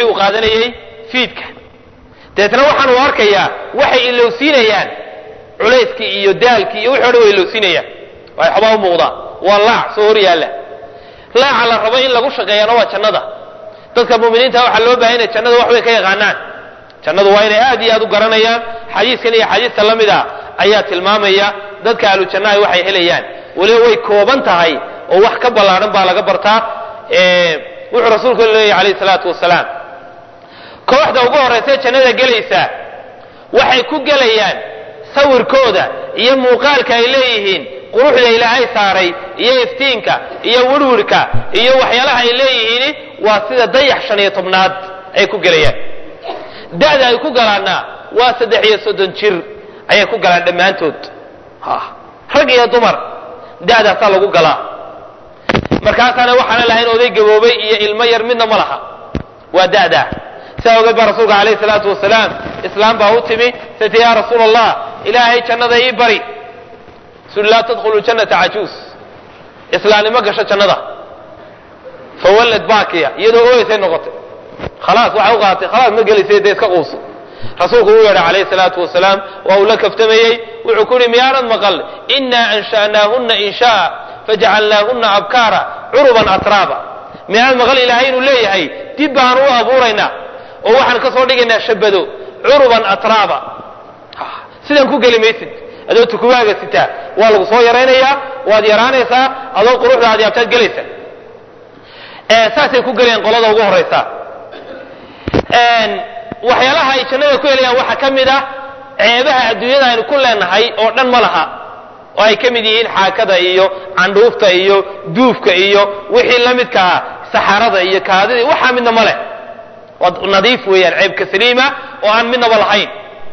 wixii uu qaadanayey fiidka deetna waxaan u arkayaa waxay ilowsiinayaan culayskii iyo daalkii iyo wixi o dhan way ilowsiinayaan waay xobaa u muuqdaa waa laac soo hor yaalla laaca la rabo in lagu shaqeeyana waa jannada dadka mu'miniinta waxaa loo bahay inay jannada wax way ka yaqaanaan jannadu waa inay aad iyo aad u garanayaan xadiiskan iyo xadiista la mid a ayaa tilmaamaya dadka ahlu jannaha waxay helayaan weliba way kooban tahay oo wax ka ballaadhan baa laga bartaa wuxuu rasuulku leeyahy calayhi salaatu wasalaam kooxda ugu horraysa jannada gelaysa waxay ku gelayaan sawirkooda iyo muuqaalka ay leeyihiin quruxda ilaahay saaray iyo iftiinka iyo wirwirka iyo waxyaalaha ay leeyihiin waa sida dayax shan iyo tobnaad ay ku gelayaan da'da ay ku galaanna waa saddex iyo soddon jir ayay ku galaan dhammaantood rag iyo dumar da'daasaa lagu galaa markaasaana waxaana lahayn oday gaboobay iyo ilmo yar midna ma laha waa da'daa sidaa ogeed baa rasuulka calayhi salaatu wasalaam islaam baa u timi sati yaa rasuul allah ilaahay jannada ii bari suli laa tadkhulu jannata cajuus islaamnimo gasho jannada fawallad baakiya iyadoo ooyeysay noqotay khalaas waxay u qaadatay khalaas ma gelisay dee iska quuso rasuulku uu yeedhay calayhi salaatu wasalaam waa uu la kaftamayey wuxuu ku yidhi miyaanad maqal inaa ansha'naahunna insha'a fajacalnaahunna abkaara curuban atraaba miyaanad maqal ilaahay inuu leeyahay dib baan u abuuraynaa oo waxaan ka soo dhigaynaa shabado curuban atraaba sidan ku geli maysid adoo tukubaaga sitaa waa lagu soo yaraynayaa waad yaraanaysaa adoo quruxda aad yaabtaad gelaysa saasay ku gelayaan qolada ugu horaysa waxyaalaha ay jannada ku helayaan waxaa ka mid ah ceebaha adduunyada aynu ku leenahay oo dhan ma laha oo ay ka mid yihiin xaakada iyo candhuufta iyo duufka iyo wixii la midka ah saxarada iyo kaadida waxaa midna ma leh waa nadiif weeyaan ceebka saliima oo aan midnaba lahayn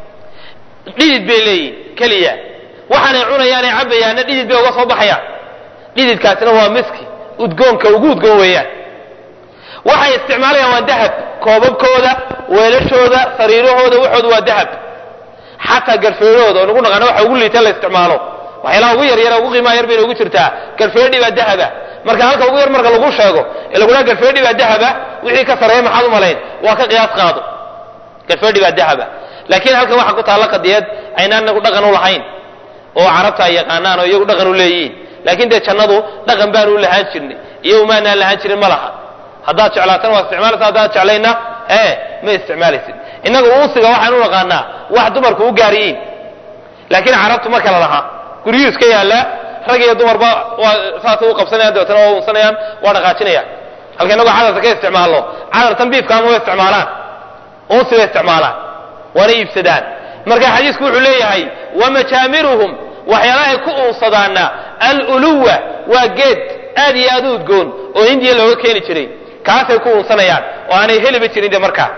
dhidid bay leeyihin keliya waxaanay cunayaanay cabayaanna dhidid bay uga soo baxayaan dhididkaasina waa miski udgoonka ugu udgoon weeyaan waxay isticmaalayaan waa dahab koobabkooda weelashooda sariirahooda waxooda waa dahab xataa garfeedhooda oo nagu naqaano waxa ugu liita la isticmaalo waxyaalaha ugu yaryara ugu qiimaha yar bay noogu jirtaa garfeedhi baa dahaba marka halka ugu yar marka lagu sheego ee lagudhaha garfeedhi baa dahaba wixii ka sareeya maxaad u malayn waa ka qiyaas qaado garfeedhi baa dahaba laakiin halkan waxaa ku taalla qadiyad aynaan nagu dhaqan u lahayn oo carabta ay yaqaanaan oo iyagu dhaqan u leeyihiin laakiin dee jannadu dhaqan baanu u lahaan jirnay iyo umaanaan lahaan jirin ma laha haddaad jeclaatana waa isticmaalaysa haddaad jeclayna ee ma isticmaalaysid innaga uusiga waxaan u naqaanaa wax dumarku u gaariyiin laakiin carabtu ma kala laha guryuhu iska yaallaa rag iyo dumarba waa saasay u qabsanayaan dabeetana waa unsanayaan waa dhaqaajinayaan halka innagu cadarta ka isticmaalno cadartan biifkaama way isticmaalaan unsi bay isticmaalaan waana iibsadaan marka xadiisku wuxuu leeyahay wamajaamiruhum waxyaalahay ku uunsadaana aluluwa waa geed aad iyo aad u udgoon oo hindiya looga keeni jiray kaasay ku uunsanayaan oo aanay heliba jirin de markaa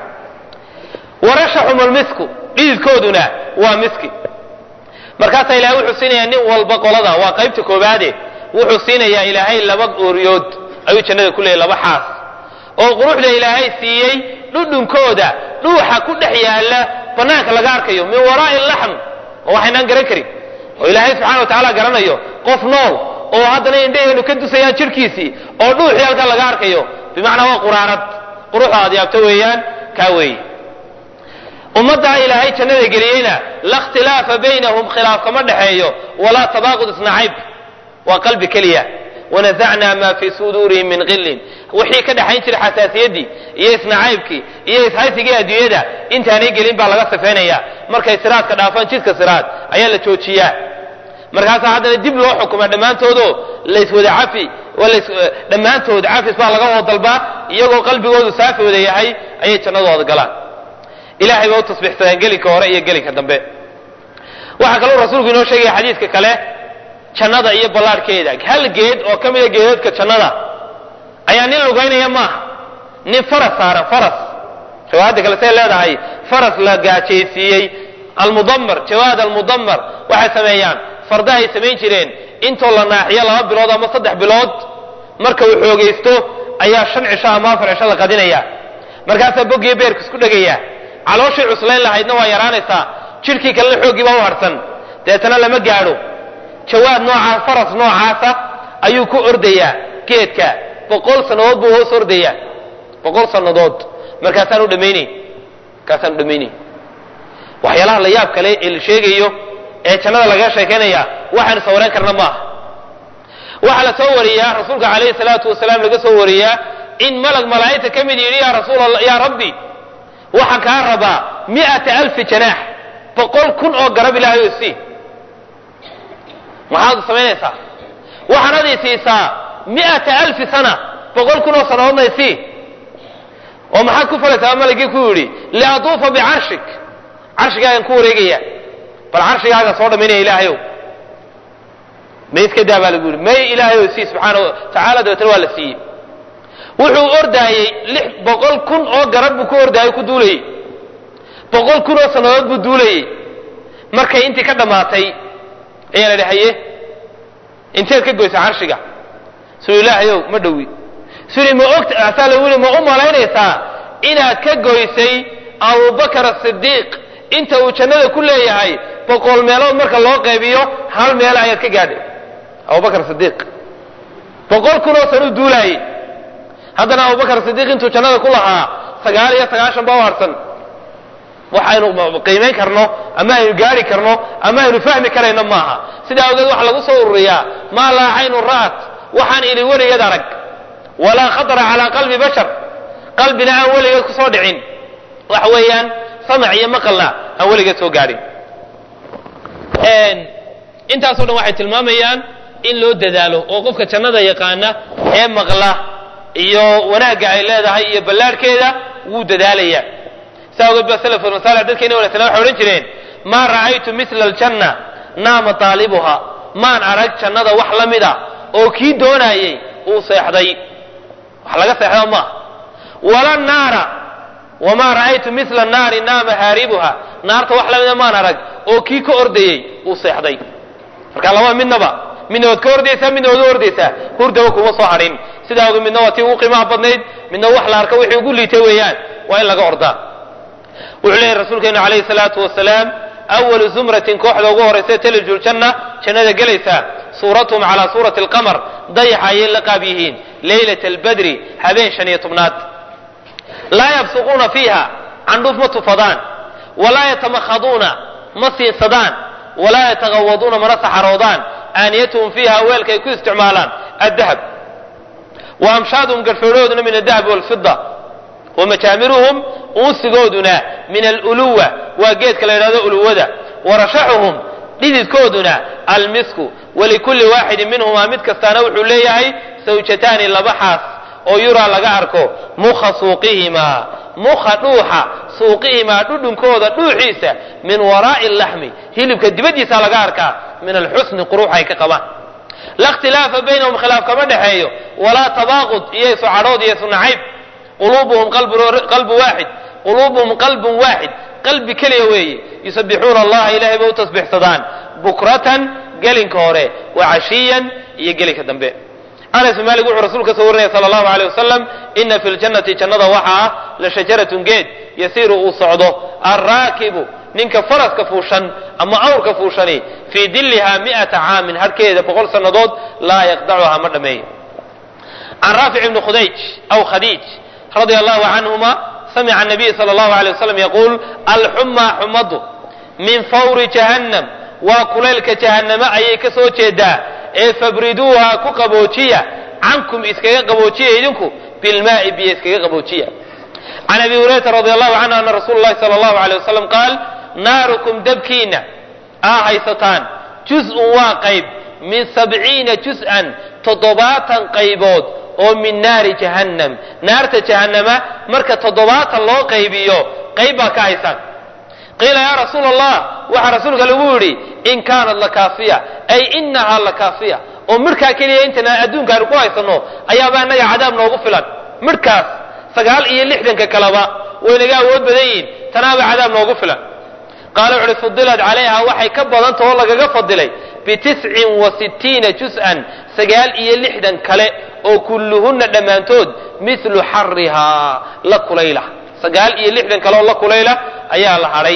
warashaxum almisku dhididkooduna waa miski markaasaa ilahay wuxuu siinayaa nin walba qolada waa qaybta koobaade wuxuu siinayaa ilaahay laba ooriyood ayuu jannada ku leeyahy laba xaas oo quruxda ilaahay siiyey dhudhunkooda dhuuxa ku dhex yaalla bannaanka laga arkayo min waraa'i laxm oo waxaynaan garan karin oo ilaahay subxana wa tacaala garanayo qof nool oo haddana indhaheenu ka dusayaan jirhkiisii oo dhuuxii halkan laga arkayo bimacnaa waa quraarad quruxda aad yaabto weeyaan kaa weeye ummaddaa ilaahay jannada geliyeyna la ikhtilaafa baynahum khilaaf kama dhexeeyo walaa tabaaqud isnacayb waa qalbi keliya wanazacnaa maa fii suduurihim min qillin wixii ka dhexayn jiray xasaasiyaddii iyo isnacaybkii iyo ishaysigii adduunyada intaanay gelin baa laga safeynaya markay siraadka dhaafaan jidka siraad ayaa la joojiyaa markaasaa haddana dib loo xukumaa dhammaantoodoo layswada cafi dhammaantood cafis baa laga wada dalbaa iyagoo qalbigoodu saafi wada yahay ayay jannadooda galaan ilahay bay u tasbiixsadeen gelinka hore iyo gelinka dambe waxaa kaloo rasuulku inoo sheegaya xadiiska kale jannada iyo ballaadhkeeda hal geed oo ka mida geedoodka jannada ayaa nin lugaynaya maaha nin faras saaran faras riwaayadda kale say leedahay faras la gaajaysiiyey almudamar jawaad almudamar waxay sameeyaan fardahay samayn jireen intoo la naaxiyo laba bilood ama saddex bilood marka uu xoogaysto ayaa shan cisho ama afar cisho la qadinaya markaasaa boggiyo beerka isku dhegaya calooshii cuslayn lahaydna waa yaraanaysaa jidhkii kalena xooggii baa u harsan deetana lama gaadho jawaad noocaa faras noocaasa ayuu ku ordayaa geedka boqol sannadood buu hoos ordayaa boqol sannadood markaasaan u dhamaynayn markaasaan u dhamaynayn waxyaalaha la yaab kale ee la sheegayo ee jannada lagaga sheekaynaya waxaanu sawireen karna maaha waxaa la soo wariyaa rasuulka calayhi salaatu wasalaam laga soo wariyaa in malag malaa'igta ka mid yidhi yaa rasuul allah yaa rabbi waxaan kaa rabaa mi'ata alfi janaax boqol kun oo garab ilaahay oo sii maxaad samaynaysaa waxaanad i siisaa mi'ata alfi sana boqol kun oo sannadoodna isii oo maxaad ku falaysaa malagii ku yidhi liaduufa bicarshik carshigaagan ku wareegaya bal carshigaaga soo dhamaynaya ilaahayow may iska daa baa lagu yidhi may ilaahayow sii subxaana wa tacaala dabeetana waa la siiyey wuxuu ordaayey lix boqol kun oo garab buu ku ordaayey ku duulayey boqol kun oo sannadood buu duulayey markay intii ka dhammaatay ayaa la idhi haye inteed ka goysa carshiga suu ilaahayow ma dhowi suli ma ogta asaa lagu yidhi ma u malaynaysaa inaad ka goysay abubakar asidiiq inta uu jannada ku leeyahay boqol meelood marka loo qaybiyo hal meel ayaad ka gaadhay abubakar sidiiq boqol kun oo san u duulaayey haddana abubakar sidiiq intuu jannada ku lahaa sagaal iyo sagaashan baa u harsan waxaynu qiimayn karno ama aynu gaari karno ama aynu fahmi karayno maaha sidaa awgeed waxa lagu soo ururiyaa maa laa caynu ra'at waxaan ili weligeed arag walaa khatara calaa qalbi bashar qalbina aan weligeed kusoo dhicin waxa weeyaan samac iyo maqalna aan weligeed soo gaadhin intaaso dhan waxay tilmaamayaan in loo dadaalo oo qofka jannada yaqaana ee maqla iyo wanaagga ay leedahay iyo ballaarhkeeda wuu dadaalaya saa ogeed ba salaf masaalix dadkeena wanaagsanaa waxay odhan jireen maa ra'aytu misla aljanna naama taalibuha maan arag jannada wax la mida oo kii doonaayey uu seexday wax laga seexda maaha wala naara wamaa ra'aytu misla naari naama haaribuha naarta wax lamida maan arag oo kii ka ordayey uu seexday marka laba midnaba midna waad ka ordaysaa midna waad u ordaysaa hurdaba kuma soo hadhin sidaa ogeed midna waa tii ugu qiimaha badnayd midna wax la arka wixii ugu liitay weeyaan waa in laga ordaa wuxuu leeyahy rasuulkeenu calayhi salaatu wasalaam awalu zumratin kooxda ugu horaysa taliju ljanna jannada gelaysaa suuratuhum calaa suurati alqamar dayaxa ayay la qaab yihiin leylata albadri habeen shan iyo tobnaad laa yabsuquuna fiiha candhuuf ma tufadaan walaa yatamakhaduuna ma siinsadaan walaa yatagawaduuna mana saxaroodaan aaniyatuhum fiiha weelka ay ku isticmaalaan addahab wa amshaaduhum garhfeedhooduna min adahab walfida wa majaamiruhum unsigooduna min aluluwa waa geedka la yidhahdo uluwada wa rashaxuhum dhididkooduna almisku walikulli waaxidin minhumaa mid kastaana wuxuu leeyahay sawjataani laba xaas oo yuraa laga arko mukha suuqihimaa mukha dhuuxa suuqihimaa dhudhunkooda dhuuxiisa min waraa'i laxmi hilibka dibaddiisa laga arkaa min alxusni qurux ay ka qabaan la ikhtilaafa baynahum khilaaf kama dhexeeyo walaa tabaaqud iyo isu cadhood iyo isu nacayb quluubuhum qalbu waaxid quluubuhum qalbun waaxid qalbi keliya weeye yusabixuuna allaha ilahay bay u tasbixsadaan bukratan gelinka hore wa cashiyan iyo gelinka dambe anas bin malik wuxuu rasuulka soo warinaya sala allahu aleyh wasalam ina fi ljannati jannada waxaa ah la shajaratun geed yasiiru uu socdo alraakibu ninka faraska fuushan ama awrka fuushani fii dilliha mi'ata caamin harhkeeda boqol sannadood laa yaqdacuha ma dhammeeyo can raafic ibni khudayj aw khadiij radia allahu canhuma samica anabiy sala allahu alay wasalam yaquul alxumaa xumadu min fawri jahannam waa kulaylka jahannamo ayay ka soo jeedaa ee fabriduuha ku qaboojiya cankum iskaga qaboojiya idinku bilmaa'i biyo iskaga qaboojiya can abi hurayrata radi allahu canhu ana rasuula llahi sala allahu alay wasalam qaal naarukum dabkiina aa haysataan juz-un waa qayb min sabciina juz-an toddobaatan qaybood oo min naari jahannam naarta jahannama marka toddobaatan loo qaybiyo qayb baa ka haysaan qiila yaa rasuula allah waxaa rasuulka lagu yidhi in kaanat lakaafiya ay inahaa lakaafiya oo midhkaa keliya intan adduunka aynu ku haysanno ayaaba innaga cadaab noogu filan midhkaas sagaal iyo lixdanka kaleba waynaga awood badan yihiin tanaaba cadaab noogu filan qaala wuxuuhi fudilat calayha waxay ka badanta oo lagaga fadilay bitiscin wa sittiina jus-an sagaal iyo lixdan kale oo kulluhunna dhammaantood mithlu xarihaa la kulayla sagaal iyo lixdan kale oo la kulayla ayaa la hadhay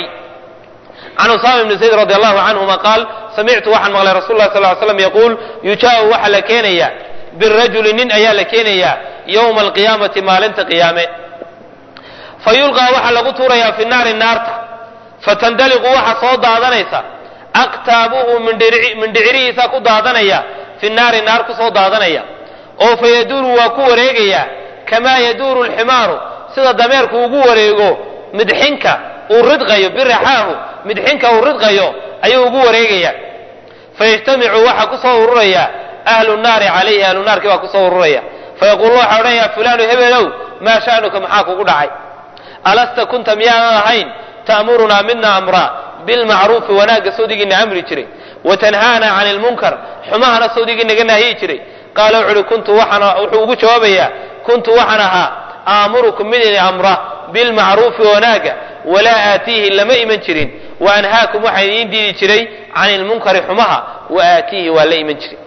can usaama ibni zayd radi allahu canhuma qaal samictu waxaan maqlay rasul lah sal ly slam yaquul yujaau waxaa la keenayaa birajuli nin ayaa la keenayaa yowma alqiyaamati maalinta qiyaame fa yulqaa waxaa lagu tuurayaa fi naari naarta fatandaliqu waxa soo daadanaysa aqtaabuhu mindhicirihiisa ku daadanaya fi naari naar ku soo daadanaya oo fa yaduuru waa ku wareegaya kamaa yaduuru alximaaru sida dameerku ugu wareego midxinka uu ridqayo biraxaahu midxinka uu ridqayo ayuu ugu wareegaya fayajtamicu waxaa ku soo ururaya ahlu naari calayhi ahlu naarkii baa kusoo ururaya fayaquulu waxaa odhanaya fulaanu hebelow maa sha'nuka maxaa kugu dhacay alasta kunta miyaanan ahayn ta'murunaa mina amra bilmacruufi wanaagga sawdigiina amri jiray watanhaana cani lmunkar xumahana sawdigii naga naahiyi jiray qaala wuxu uhi kuntu waxaan wuxuu ugu jawaabayaa kuntu waxaan ahaa aamurukum mid ini amra bilmacruufi wanaagga walaa aatiihi lama iman jirin wa anhaakum waxaan idiin diidi jiray cani lmunkari xumaha wa aatiihi waa la iman jiray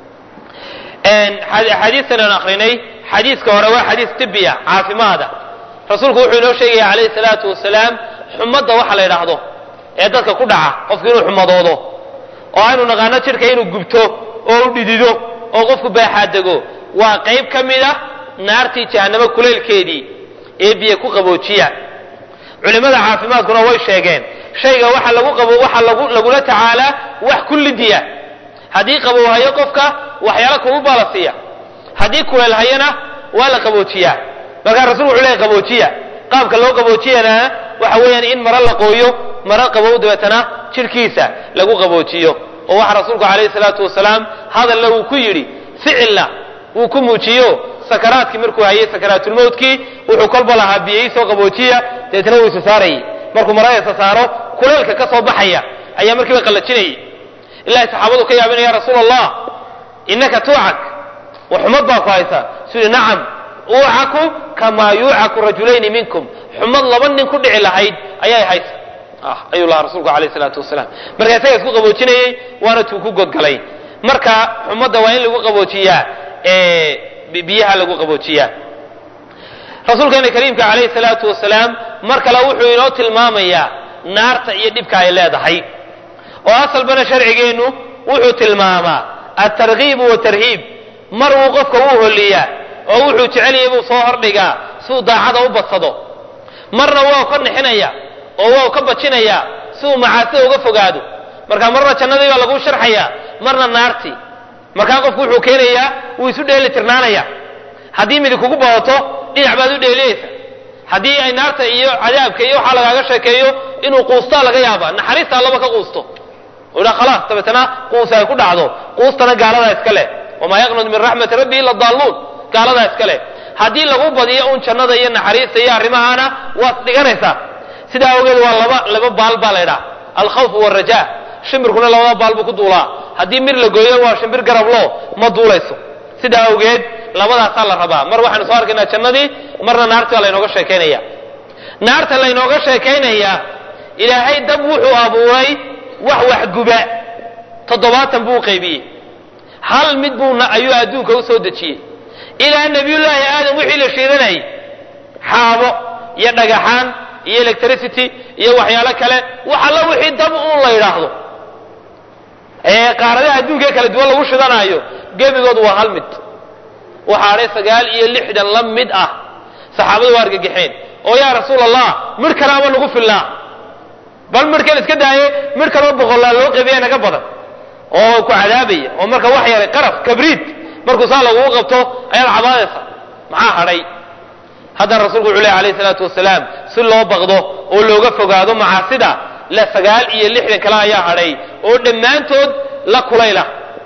axaadiistan aan akrinay xadiiska hore waa xadiis tibiya caafimaada rasuulku wuxuu inoo sheegaya calayhi salaatu wasalaam xumadda waxa la yidhaahdo ee dadka ku dhaca qofku inuu xumadoodo oo aynu naqaano jidhka inuu gubto oo u dhidido oo qofku baaxaadego waa qayb ka mid ah naartii jahannamo kuleylkeedii ee biyo ku qaboojiya culimmada caafimaadkuna way sheegeen shayga waxa lagu qabo waxa lagu lagula tacaalaa wax kullidiya haddii qabowhayo qofka waxyaala kugu baa la siiya haddii kuleelhayana waa la qaboojiyaa markaa rasulku wuxuu leeyahy qaboojiya qaabka loo qaboojiyana waxa weeyaan in maro la qooyo maro qabow dabeetana jidhkiisa lagu qaboojiyo oo waxa rasuulku calayhi salaatu wasalaam hadalla uu ku yidhi ficilna wuu ku muujiyo sakaraadkii markuu hayay sakaraatulmowtkii wuxuu kolba lahaa biyey soo qaboojiya dabeetana wuu isa saarayay markuu marada isa saaro kuleelka ka soo baxaya ayaa markiiba qallajinayay ilahay saxaabadu ka yaabina ya rasuul allah inaka tuucak wa xumad baa ku haysa suu nacam uucaku kamaa yuucaku rajulayni minkum xumad laba nin ku dhici lahayd ayay haysa ayuu lahaa rasuulku alayh salaatu wasalaam marka isaga isku qaboojinayey waana tuu ku godgalay marka xumadda waa in lagu qaboojiyaa biyaha lagu qaboojiyaa rasuulkeena kariimka calayhi salaatu wasalaam mar kale wuxuu inoo tilmaamayaa naarta iyo dhibka ay leedahay oo asalbana sharcigeennu wuxuu tilmaamaa altarkiibu watarhiib mar wuu qofka wuu holiyaa oo wuxuu jeceliyay buu soo hordhigaa siuu daacada u badsado marna waa ka nixinaya oo waa ka bajinaya si uu macaasida uga fogaado marka marna jannadii baa lagu sharxaya marna naartii markaa qofku wuxuu keenayaa wuu isu dheeli tirnaanaya haddii midi kugu badato dhinac baad u dheeliyeysa haddii ay naarta iyo cadaabka iyo waxaa lagaaga sheekeeyo inuu quustaa laga yaaba naxariista allaba ka quusto oo dha khalaas dabeetana quus ay ku dhacdo quustana gaaladaa iska leh wamaa yaqnud min raxmati rabbi ila daalluun gaaladaa iska leh haddii lagu badiyo un jannada iyo naxariista iyo arrimahaana waad dhiganaysaa sidaa awgeed waa laba laba baal baa la ydhaha alkhawfu waraja shimbirkuna labada baal buu ku duulaa haddii mir la gooyo waa shimbir garablo ma duulayso sidaa awgeed labadaasaa la rabaa mar waxaanu soo arkaynaa jannadii marna naartii baa laynooga sheekaynaya naarta laynooga sheekaynaya ilaahay dab wuxuu abuuray wax waxguba toddobaatan buu u qaybiyey hal mid buuna ayuu adduunka u soo dejiyey ilaa nebiyullaahi aadam wixii la shiidanayay xaabo iyo dhagaxaan iyo electricity iyo waxyaalo kale wax alla wixii dab uun la yidhaahdo ee qaaradaha adduunkae kala duwan lagu shidanaayo gebigoodu waa hal mid waxaa adhay sagaal iyo lixdan la mid ah saxaabadu waa argagaxeen oo yaa rasuul allah midh kalaaba nagu fillaa bal midhkan iska daaye midh kaloo boqollaa loo qabiya naga badan oo ku cadaabaya oo marka wax yaray qaraf kabriid markuu saa lagugu qabto ayaad cabaadaysa maxaa hadhay haddana rasulku wuxuu leh alayh salaatu wasalaam si loo baqdo oo looga fogaado macaasida la sagaal iyo lixdan kale ayaa hadhay oo dhammaantood la kulayla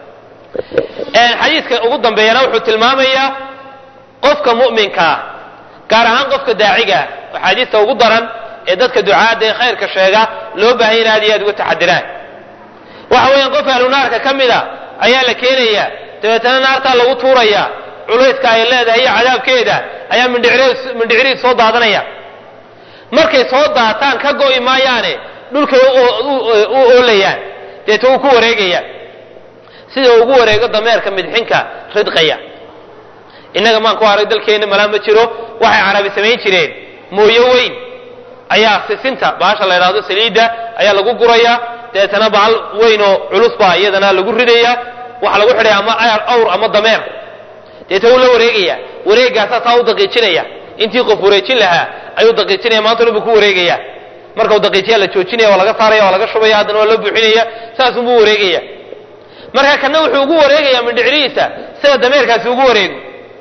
xadiiska ugu dambeeyana wuxuu tilmaamayaa qofka mu'minkaa gaar ahaan qofka daacigaa axaadiista ugu daran ee dadka ducaadda ee khayrka sheega loo baahanya in aad iyo aad uga taxadiraan waxa weeyaan qof ahlu naarka ka mida ayaa la keenaya dabeetana naartaa lagu tuuraya culayska ay leedahay iyo cadaabkeeda ayaa mindhiciriid soo daadanaya markay soo daataan ka go'i maayaane dhulkay u oolayaan deeta uu ku wareegayaan sida ugu wareego dameerka midxinka ridqaya innaga maan ku haray dalkeenna malaa ma jiro waxay carabi samayn jireen mooyo weyn ayaa sisinta baasha la ydhahdo saliidda ayaa lagu guraya dabeetana bahal weyn oo culus baa iyadana lagu ridaya waxa lagu xidhaya ama awr ama dameer deeta wuu la wareegaya wareegaasaa saa u daqiijinaya intii qof wareejin lahaa ayuu daqiijinaya maanta dhan buu ku wareegaya marka uu daqiijiya la joojinaya waa laga saaraya waa laga shubaya haddana waa loo buuxinaya saasunbuu wareegaya marka kana wuxuu ugu wareegaya mindhicirihiisa sida dameerkaasi ugu wareego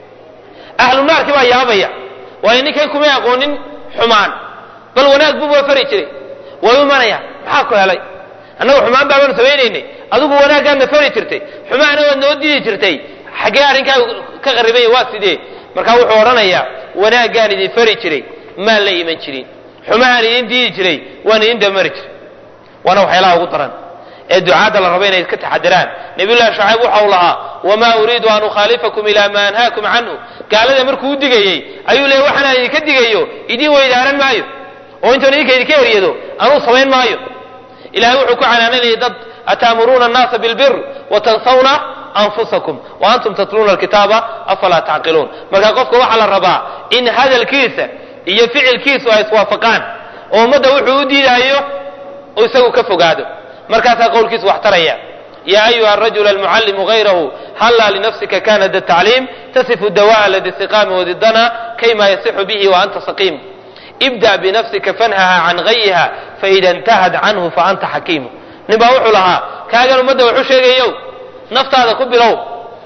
ahlu naarkii baa yaabaya waayo ninkan kumay aqoonin xumaan bal wanaag buuba fari jiray way imanaya maxaa ku helay annagu xumaan baabaanu samaynaynay adigu wanaaggaadna fari jirtay xumaana waad noo diidi jirtay xaggee arrinkaa ka qaribanya waa sidee markaa wuxuu odhanayaa wanaaggaan idin fari jiray maan la iman jirin xumahaan idin diidi jiray waan idin damari jiray waana waxyaalaha ugu daran ee ducaadda la rabo inay iska taxadiraan nabiyullahi shacayb waxau lahaa wamaa uriidu an ukhaalifakum ilaa maa anhaakum canhu gaalada markuu u digayey ayuu leeyay waxaanaan idinka digayo idiin weydaaran maayo oo intoon idinka idinka eryado anuu samayn maayo ilahay wuxuu ku canaananayay dad ataamuruuna annaasa bilbir watansawna anfusakum wa antum tatluuna alkitaaba afalaa tacqiluun marka qofka waxaa la rabaa in hadalkiisa iyo ficilkiisu ay iswaafaqaan oo ummadda wuxuu u diidaayo oo isagu ka fogaado markaasaa qowlkiisu wax taraya ya ayuha arajul almucallimu gayrahu hallaa linafsika kana da tacliim tasifu dawaa ladi istiqaami wadidana kayma yasixu bihi wa anta saqiim ibda binafsika fanhaha can gayiha faida intahad canhu faanta xakiimu nin baa wuxuu lahaa kaagan ummadda waxu sheegayow naftaada ku bilow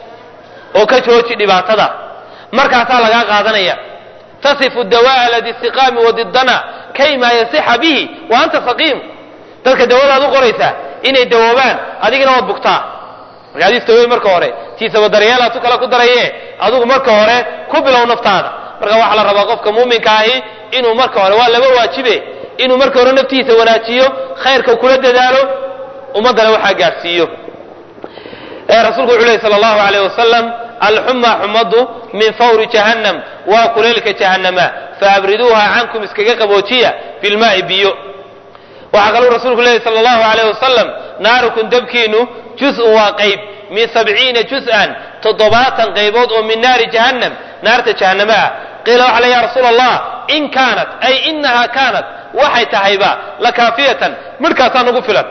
oo ka jooji dhibaatada markaasaa lagaa qaadanaya tasifu dawaa ladi istiqaami wadidana kayma yasixa bihi wa anta saqiim dadka dawadaad u qoraysaa inay dawoobaan adigina waad bugtaa marka adiis dawoy marka hore tiisaba daryeelaad tu kale ku daraye adigu marka hore ku bilow naftaada marka waxaa la rabaa qofka muuminka ahi inuu marka hore waa laba waajibe inuu marka hore naftiisa wanaajiyo khayrka kula dadaalo ummaddana waxaa gaadhsiiyo rasuulku wuxuu lehy sal allahu alayh wasalam alxuma xumadu min fawri jahannam waa kuleylka jahannama faabriduuha cankum iskaga qaboojiya bilmaai biyo waxaa kaluu rasuulku leeyahy sal allahu alayh wasalam naarukum dabkiinu juz-un waa qayb min sabciina juz-an toddobaatan qaybood oo min naari jahannam naarta jahannama ah qiila waxa le ya rasuula allah in kaanat ay inaha kaanat waxay tahayba lakaafiyatan midhkaasaa nagu filan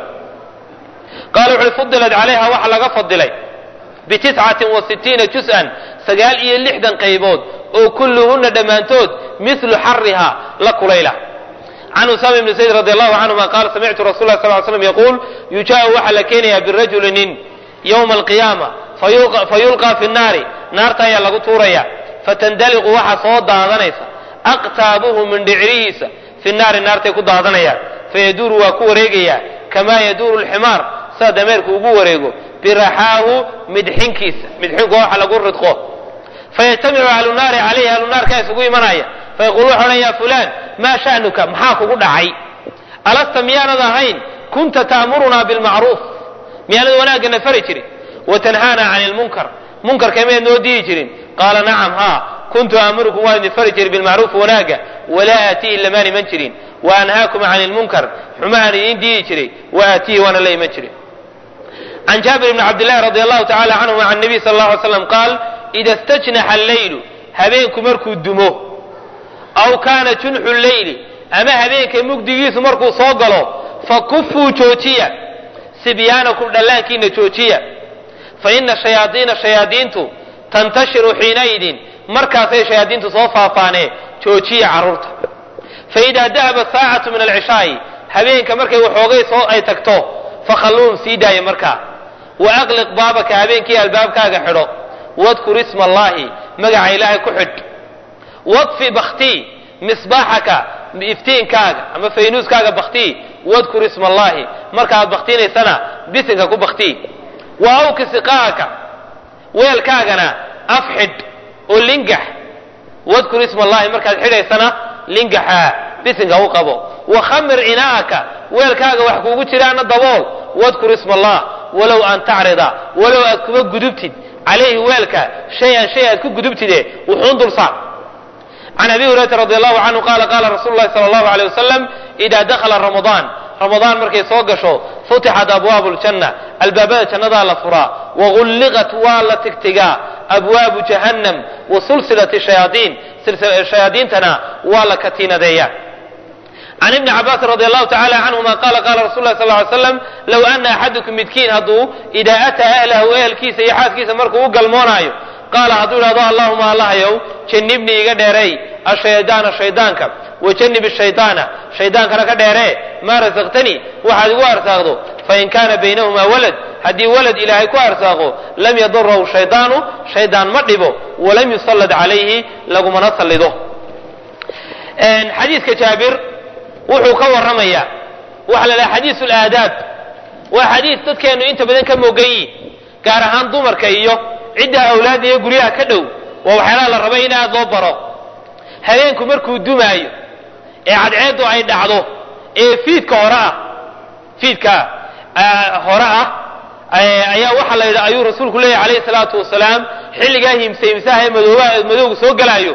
qaala wuxuui fudilat calayha waxa laga fadilay bitiscatin wa sitiina juz-an sagaal iyo lixdan qaybood oo kulluhunna dhammaantood mithlu xariha la kulayla can usama ibni zayd radi allahu canhuma qaala samictu rasul lah sal l slam yaquul yujaau waxaa la keenayaa birajuli nin yowma alqiyaama fayulqaa fi nnaari naarta ayaa lagu tuuraya fatandaliqu waxaa soo daadanaysa aqtaabuhu mindhicirihiisa fi naari naartay ku daadanayaan fayaduuru waa ku wareegayaa kamaa yaduuru lximaar sida dameerku ugu wareego biraxaahu midxinkiisa midxinku waxa lagu ridqo fayajtamicu ahlu naari calayhi ahlu naarkaa isugu imanaya fayaqulu waxa odhan ya fulaan maa sha'nuka maxaa kugu dhacay alasta miyaanad ahayn kunta ta'murunaa bilmacruuf miyaanad wanaagana fari jirin watanhaana cani lmunkar munkarka miyaad noo diidi jirin qaala nacam haa kuntu aamurukum waan idin fari jiray bilmacruuf wanaaga walaa aatiihi lamaan iman jirin wa anhaakum cani lmunkar xumahaan idiin diidi jiray wa aatiihi waana la iman jirin can jaabir bni cabdillahi radi allahu tacala canhuma can nabiy sal alla alay slam qaal ida stajnaxa alleylu habeenku markuu dumo aw kaana junxu leyli ama habeenka mugdigiisu markuu soo galo fakufuu joojiya sibyaanakum dhallaankiina joojiya fa ina shayaadiina shayaadiintu tantashiru xiinaidin markaasay shayaadiintu soo faafaanee joojiya carruurta fa idaa dahaba saacatu min alcishaa'i habeenka markay waxoogay soo ay tagto fakhalluuhum sii daaya markaa wa aqliq baabaka habeenkii albaabkaaga xidho wadkur isma allaahi magaca ilaahay ku xidh wadfi baktii misbaaxaka iftiinkaaga ama faynuuskaaga baktii wadkur isma allaahi markaaad baktinaysana bisinka ku baktii wa awki siqaaka weelkaagana af xidh oo lingax wadkur isma allaahi markaad xidhaysana lingaxa bisinka u qabo wa khamir inaa'aka weelkaaga wax kuugu jiraana dabool wadkur isma allah walow an tacrida walow aad kuma gudubtid calayhi weelka shay-an shay aad ku gudubtide wuxuun dul saar can abi hurayrata radi allahu canhu qaala qaala rasuulu lahi sala allahu aleyh wasalam idaa dakhala ramadaan ramadaan markay soo gasho futixat abwaabu ljanna albaabada jannadaa la furaa wagulliqat waa la tigtigaa abwaabu jahannam wa sulsilati shayaadiin shayaadiintana waa la katiinadeeya can ibni cabaasin radi allahu tacala canhuma qaala qaala rasul lah sal ly slam low ana axadukum midkiin hadduu idaa ataa ahlahu ehelkiisa iyo xaaskiisa markuu u galmoonaayo qaala hadduu idhahdo allahuma allahayow jannibnii iga dheeray ashaydaana shaydaanka wajanib shaydaana shaydaankana ka dheeree maa rasaqtanii waxaad igu arsaaqdo fain kaana baynahumaa walad haddii walad ilaahay ku arsaaqo lam yadurahu shaydaanu shaydaan ma dhibo walam yusallad calayhi lagumana sallido xadiiska jaabir wuxuu ka warramayaa waxaa la dhaha xadiisu laadaab waa xadiis dadkeennu inta badan ka moogan yihin gaar ahaan dumarka iyo cidda awlaadda iyo guryaha ka dhow waa waxyaalaha la raba in aad loo baro habeenku markuu dumaayo ee cadceeddu ay dhacdo ee fiidka hore ah fiidka hore ah ayaa waxaa la yidhi ayuu rasuulku leeyahy calayhi salaatu wasalaam xilligaa himse himsaha ee madooba madowga soo galaayo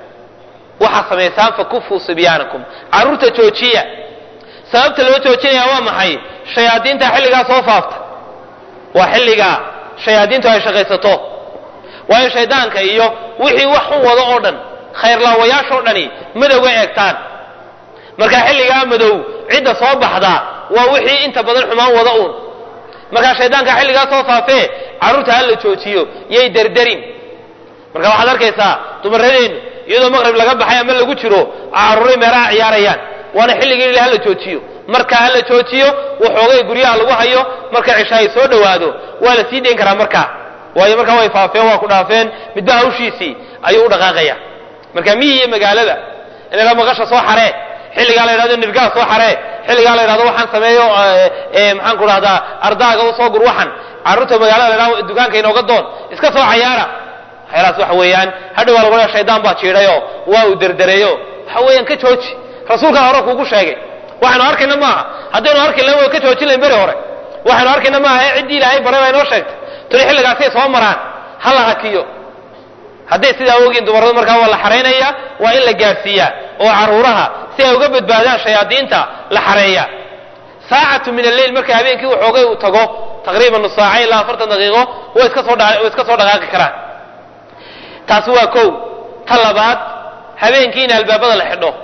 waxaad samaysaan fakufuu sibyaanakum carruurta joojiya sababta loo joojinaya waa maxay shayaadiinta xilligaa soo faafta waa xilligaa shayaadiintu ay shaqaysato waayo shaydaanka iyo wixii wax xun wado oo dhan khayrlaawayaashoo dhani madowga eegtaan marka xilligaa madow cidda soo baxdaa waa wixii inta badan xumaan wada uun markaa shaydaanka xilligaa soo faafee carruurta ha la joojiyo yay derderin marka waxaad arkaysaa dumaradeennu iyadoo maqrib laga baxay ama lagu jiro carruuray meelaha ciyaarayaan waana xilligii ila hala joojiyo marka hala joojiyo waxoogay guryaha lagu hayo marka cisha ay soo dhowaado waa la sii dayn karaa markaa waayo markaa way faafeen waa ku dhaafeen midba hawshiisii ayuu u dhaqaaqaya marka miyi iyo magaalada in la maqasha soo xaree xilligaa la yidhahdo nirgaha soo xaree xilligaa la yidhahdo waxaan sameeyo maxaan ku dhahdaa ardaaga u soo gur waxan carruurta magaalada la yidhahdo dukaanka inooga doon iska soo cayaara waxyaalahaas waxa weeyaan hadhow waa lagu leeya shaydaan baa jiidhayo waa uu derdereeyo waxa weeyaan ka jooji rasuulkaa hore kuugu sheegay waxaynu arkayna maaha haddaynu arki lahayn way ka joojin lahayn beri hore waxaynu arkayna maaha ee ciddii ilaahay baray baa inoo sheegtay tuli xilligaasay soo maraan ha la hakiyo hadday sidaa ogiin dumarradu markaa waa la xaraynaya waa in la gaadhsiiyaa oo carruuraha si ay uga badbaadaan shayaadiinta la xareeya saacatu min alleyl marka habeenkii waxoogay uu tago taqriiban nus saaca ilaa afartan daqiiqo way iska soo way iska soo dhaqaaqi karaan taasi waa kow ta labaad habeenkii in albaabada la xidho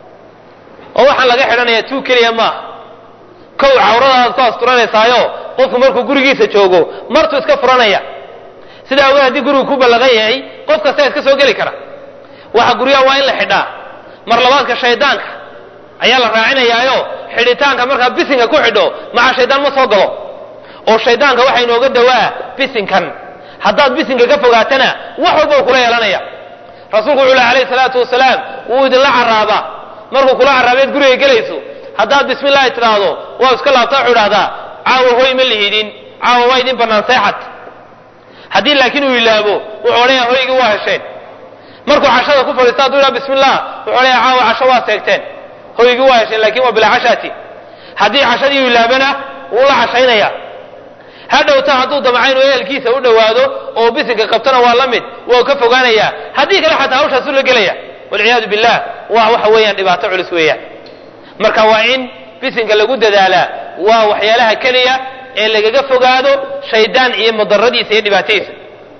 oo waxaan laga xidhanayaa tuu keliya maaha kow cawradaad ku asturaneysaayo qofku markuu gurigiisa joogo martuu iska furanaya sidaa awgeed haddii gurigu ku ballaqan yahay qof kasta iska soo geli kara waxa guryaha waa in la xidhaa mar labaadka shaydaanka ayaa la raacinayaayo xidhitaanka markaa bisinka ku xidho maca shaydaan ma soo galo oo shaydaanka waxaa inooga dawaa bisinkan haddaad bisinka ka fogaatana wax walba uu kula yeelanaya rasuulku wuxuu leh alayhi salaatu wasalaam wuu idinla carraabaa markuu kula carraabeed guriga gelayso haddaad bismi llahi tidhaahdo waa iska laabtaa wuxuu idhahdaa caawa hoy ma lihidin caawa waa idin bannaan seexad haddii laakiin uu ilaabo wuxuu odhanaya hoygii waa hesheen markuu cashada ku fadhiista hadduu idhaha bismi llah wuxuu odhanaya caawa casho waa seegteen hoygii waa hesheen laakiin waa bilaa cashaati haddii cashadii uu ilaabana wuu la cashaynaya hadhowta hadduu damca inuu ehelkiisa u dhowaado oo bisinka qabtana waa la mid waa ka fogaanaya haddii kale xataa hawshaasu la gelaya walciyaadu billah waa waxa weeyaan dhibaato culus weeyaan marka waa in bisinka lagu dadaalaa waa waxyaalaha keliya ee lagaga fogaado shaydaan iyo madaradiisa iyo dhibaatadiisa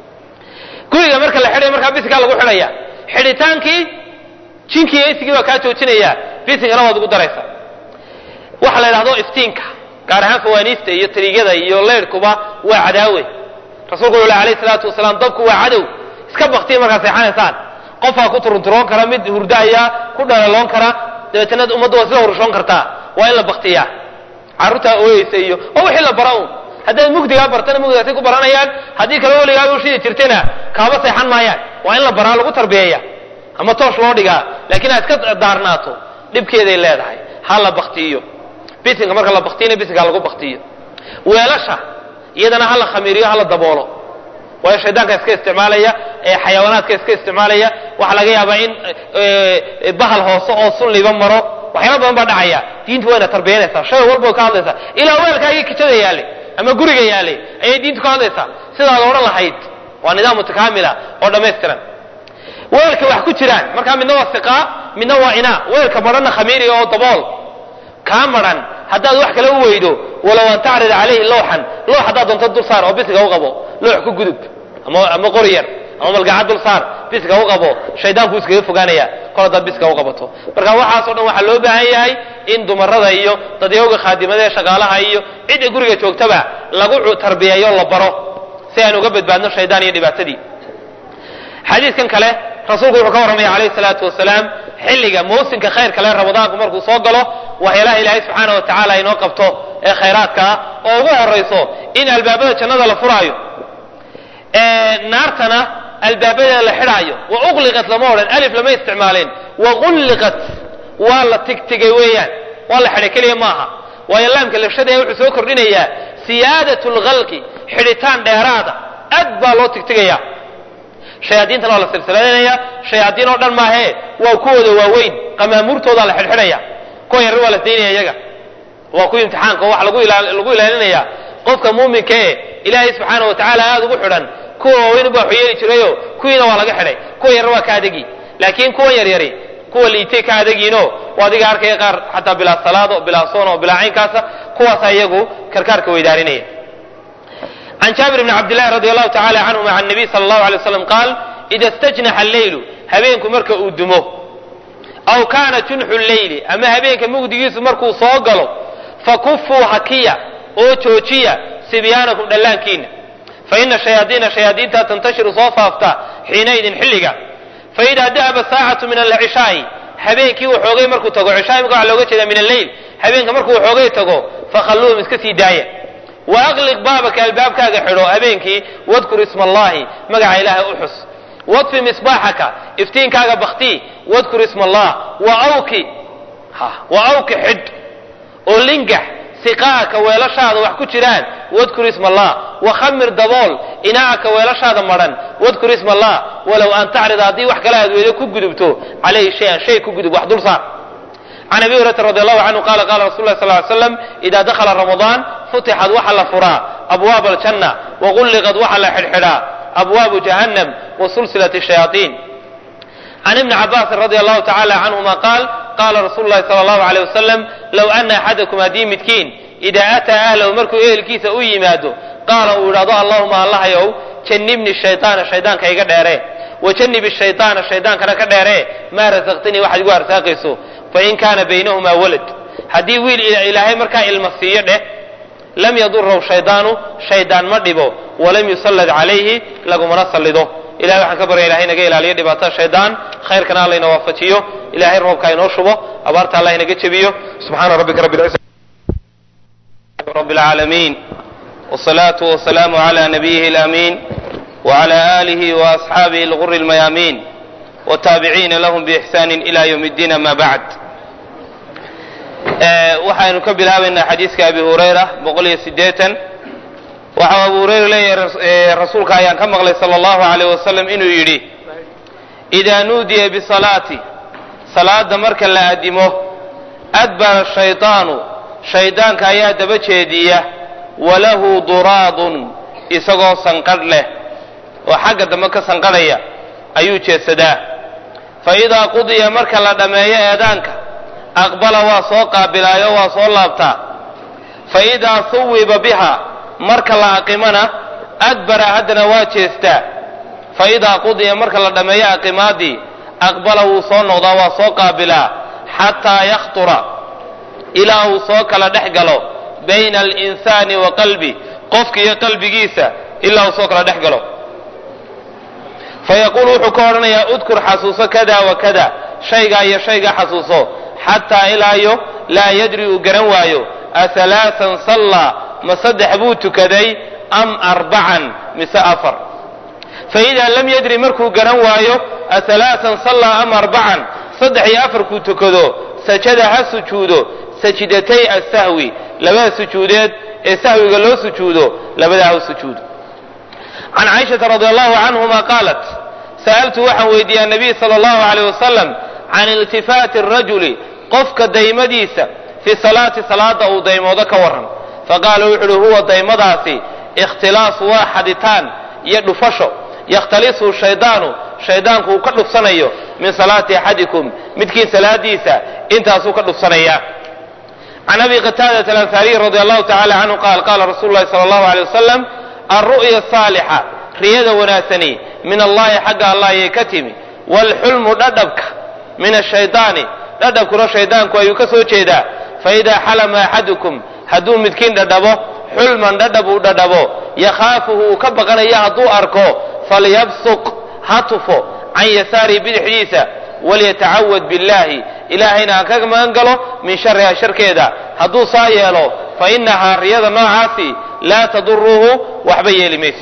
guriga marka la xidhayo markaa bisinkaa lagu xidhaya xidhitaankii jinkii iyo isigii baa kaa joojinaya bisinkana waad ugu daraysa waxa la yidhahdo iftiinka gaar ahaan fawaaniista iyo tariigyada iyo leyrhkuba waa cadaawe rasuulku wuxuu leh alayhi salaatu wasalaam dabku waa cadow iska baktiya markaad seexanaysaan qofaa ku turunturoon kara mid hurdaaya ku dhalaloon kara dabeetana ummadda waa sida horushoon kartaa waa in la baktiyaa carruurtaa ooyeysa iyo oo wixii la bara un haddaad mugdigaa bartana mugdigaasay ku baranayaan haddii kale weligaaba u shidi jirtana kaaba seexan maayaan waa in la baraa lagu tarbiyeeya ama toosh loo dhigaa laakiin aad iska daarnaato dhibkeeday leedahay ha la baktiyo bisinka marka la baktiyana bisinka lagu baktiyo weelasha iyadana ha la khamiiriyo ha la daboolo waayo shaydaanka iska isticmaalaya ee xayawaanaadka iska isticmaalaya waxaa laga yaabaa in bahal hoose oo sunliba maro waxyaala badan baa dhacaya diintu wayna tarbiyanaysaa shay walba ka hadlaysaa ilaa weelkaagii kijada yaallay ama guriga yaallay ayay diintu ka hadlaysaa sidaad odhan lahayd waa nidaam mutakaamila oo dhammaystiran weelka wax ku jiraan markaa midna waa siqaa midna waa inaa weelka madhanna khamiiri oo dabool kaa maran haddaad wax kale u weydo walow an tacrida calayhi lowxan loox haddaad doonto dul saar oo bisiga u qabo loox ku gudub ama qori yar ama malgacad dul saar bisiga u qabo shaydaanku iskaga fogaanaya kol haddaad bisiga u qabato marka waxaasoo dhan waxaa loo baahan yahay in dumarada iyo dadyowga khaadimada ee shaqaalaha iyo cidda guriga joogtaba lagu tarbiyeeyo la baro si aan uga badbaadno shaydaan iyo dhibaatadii xadiidkan kale rasuulku wuxuu ka warramaya calayhi salaatu wasalaam xilliga mawsinka khayrka le ramadaanku markuu soo galo waxyaalaha ilaahay subxaana wa tacaala inoo qabto ee khayraadka ah oo ugu horayso in albaabada jannada la furaayo naartana albaabadeeda la xidhaayo wa uqliqat lama odhan alif lama isticmaaleen wa qulliqat waa la tigtigay weeyaan waa la xidhay keliya maaha waayo laamka lafshada wuxuu soo kordhinayaa siyaadat lkhalqi xidhitaan dheeraada aad baa loo tigtigaya shayaadiintana waa la silsilaynaya shayaadiin oo dhan maahee waa kuwooda waaweyn qamaamuurtoodaa la xidhxidhaya kuwa yarri waa la daynaya iyaga waa kuwii imtixaanka oo waxa lagu ilaalinaya qofka muuminka ee ilaahay subxaana wa tacaala aada ugu xidhan kuwa waaweyn baa waxyeeli jirayo kuwiina waa laga xidhay kuwa yarri waa ka adegi laakiin kuwan yaryari kuwa liitay ka adegiino waa adiga arkaya qaar xataa bilaa salaado bilaa soon bilaa caynkaasa kuwaasa iyagu karkaarka weydaarinaya can jaabir bni cabdillahi radi allahu tacala canhuma can nabiy sala allahu alay waslam qaal ida stajnaxa alleylu habeenku marka uu dumo aw kaana junxu lleyli ama habeenka mugdigiisu markuu soo galo fakufuu hakiya oo joojiya sibyaanakum dhallaankiina faina shayaadiina shayaadiinta tantashiru soo faafta xiinaydin xilliga faidaa dahaba saacatu min alcishaai habeenkii uu xoogay markuu tago cishaa imika waxa looga jeeda min alleyl habeenka markuu xoogay tago fakhalluuhum iska sii daaya wa aqliq baabaka albaabkaaga xidho habeenkii wadkur isma allahi magaca ilaahay u xus wadfi misbaaxaka iftiinkaaga baktii wadkur isma allah wa awki wa awki xidh oo lingax siqaaka weelashaada wax ku jiraan wadkur isma allah wakhamir dabool inaacaka weelashaada madhan wadkur isma allah walow an tacrida haddii wax kale aad weydo ku gudubto calayhi shay-an shay ku gudub wax dul saar can abi hurayrata radi allahu canhu qala qala rasul lah sal ly slam ida dakhala ramadaan futixad waxa la furaa abwaab aljanna wagulliqad waxa la xidhxidhaa abwaabu jahannam wa sulsilati shayaaiin can ibni cabaasin radi allahu tacala canhuma qaal qaala rasuulu lahi sala allahu aleyh wasalam low ana axadakum haddii midkiin idaa ataa ahlahu markuu ehelkiisa u yimaado qaala uu idhahdo allahuma allahayow jannibni shayطaana shaydaanka iga dheeree wajannibi shayطaana shaydaankana ka dheeree maa rasaqtanii waxaad igu arsaaqayso fain kaana baynahumaa walad haddii wiil ilaahay markaa ilma siiyo dheh lam yadurahu shaydaanu shaydaan ma dhibo walam yusallad calayhi lagumana sallido ilahay waxaan ka barya ilahay naga ilaaliyo dhibaatada shaydaan khayrkana alla ina waafajiyo ilahay roobka inoo shubo abaarta allah inaga jebiyo subxaana rabbika rabbi رب العالمين والصلاة والسلام على نبيه الأمين وعلى آله وأصحابه الغر الميامين والتابعين لهم بإحسان إلى يوم الدين ما بعد waxaynu ka bilaabaynaa xadiiska abi hurayra boqol iyo sideetan waxau abu hurayra leeyahay rasuulka ayaan ka maqlay sala allahu alayh wasalam inuu yidhi idaa nuudiya bisalaati salaada marka la adimo adbara shayطaanu shaydaanka ayaa daba jeediya walahu duraadun isagoo sanqadh leh oo xagga dambe ka sanqadhaya ayuu jeedsadaa fa idaa qudiya marka la dhammeeyo eedaanka aqbala waa soo qaabilaayo waa soo laabtaa fa idaa suwiba biha marka la aqimana adbara haddana waa jeestaa fa idaa qudiya marka la dhammeeyo aqimaadii aqbala wuu soo noqdaa waa soo qaabilaa xataa yakhtura ilaa uu soo kala dhex galo bayna alinsaani wa qalbi qofka iyo qalbigiisa ilaa uu soo kala dhex galo fa yaquulu wuxuu ka odhanayaa udkur xasuuso kada wa kada shaygaa iyo shaygaa xasuuso xataa ilaayo laa yadri uu garan waayo ahalaasan sallaa ma saddex buu tukaday am arbacan mise afar fa idaa lam yadri markuu garan waayo ahalaasan sallaa am arbacan saddex iyo afarkuu tukado sajada ha sujuudo sajidatay asahwi labada sujuudeed ee sahwiga loo sujuudo labadaa ha sujuudo can caaishata radi allahu canhuma qaalat sa'altu waxaan weydiiyey anabiy sala allahu aleyh wasalam can iltifaati arajuli qofka daymadiisa fi salaati salaada uu daymoodo ka warran faqaala wuxu uhi huwa daymadaasi ikhtilaasu waa xaditaan iyo dhufasho yakhtalisu shaydaanu shaydaanku uu ka dhufsanayo min salaati axadikum midkii salaadiisa intaasuu ka dhufsanaya can abi qataadata alansaariyi radi allahu tacala canhu qaal qaala rasuulu lahi sala allahu aleyh wasalam alru'ya asaalixa riyada wanaagsani min allahi xagga allah ayay ka timi waalxulmu dhadhabka min ashaydaani dhadhabkuna shaydaanku ayuu ka soo jeedaa faidaa xalama axadukum hadduu midkiin dhadhabo xulman dhadhab uu dhadhabo yakhaafuhu uu ka baqanayo hadduu arko falyabsuq ha tufo can yasaarihi bidixdiisa walyatacawad billahi ilaahayna ha ka magan galo min shariha sharkeeda hadduu saa yeelo fa inahaa riyada noocaasi laa taduruhu waxba yeeli mayso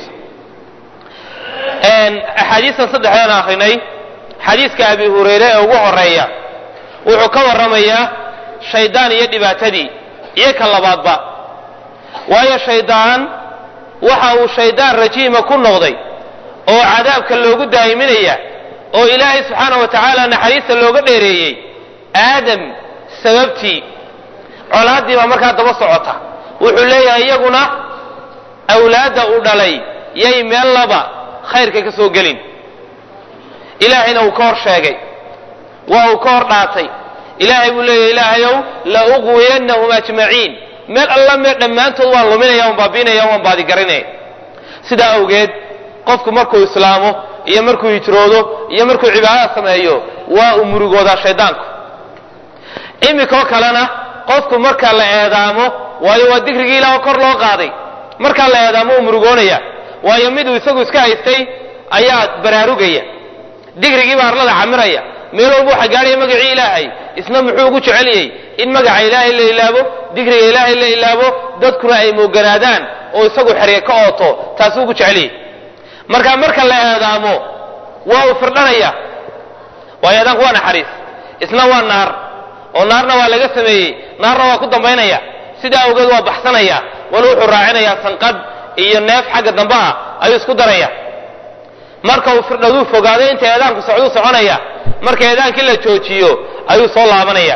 axaadiistan saddexdaan akrinay xadiiska abi hurayre ee ugu horeeya wuxuu ka warramayaa shaydaan iyo dhibaatadii iyo ka labaadba waayo shaydaan waxa uu shaydaan rajiima ku noqday oo cadaabka loogu daa'iminaya oo ilaahay subxaana wa tacaala naxariista looga dheereeyey aadam sababtii colaaddii baa markaa daba socota wuxuu leeyahay iyaguna awlaadda uu dhalay yay meel laba khayrka ka soo gelin ilaahayna uu ka hor sheegay waa uu ka hor dhaatay ilaahay buu leeyahy ilaahayow la uqwiyannahum ajmaciin meel alla meel dhammaantood waan luminaya waan baabiinaya waan baadigarinaya sidaa awgeed qofku markuu islaamo iyo markuu hijroodo iyo markuu cibaadada sameeyo waa uu murugoodaa shaydaanku imikoo kalena qofku marka la eedaamo waayo waa digrigii ilaah kor loo qaaday markaa la eedaamo uu murugoonaya waayo miduu isagu iska haystay ayaa baraarugaya digrigii baa arlada camiraya meel walba waxaa gaadhaya magacii ilaahay isna muxuu ugu jeceliyey in magaca ilaahay la ilaabo digriga ilaahay la ilaabo dadkuna ay mooganaadaan oo isagu xerye ka ooto taasuu ugu jeceliyey marka marka la eedaamo waa uu firdhanaya waayo eedaanku waa naxariis isna waa naar oo naarna waa laga sameeyey naarna waa ku dambaynaya sidaa awgeed waa baxsanaya wala wuxuu raacinayaa sanqadh iyo neef xagga dambe ah ayuu isku daraya marka uu firdhaduu fogaado inta eedaanku socduu soconaya marka eedaankii la joojiyo ayuu soo laabanaya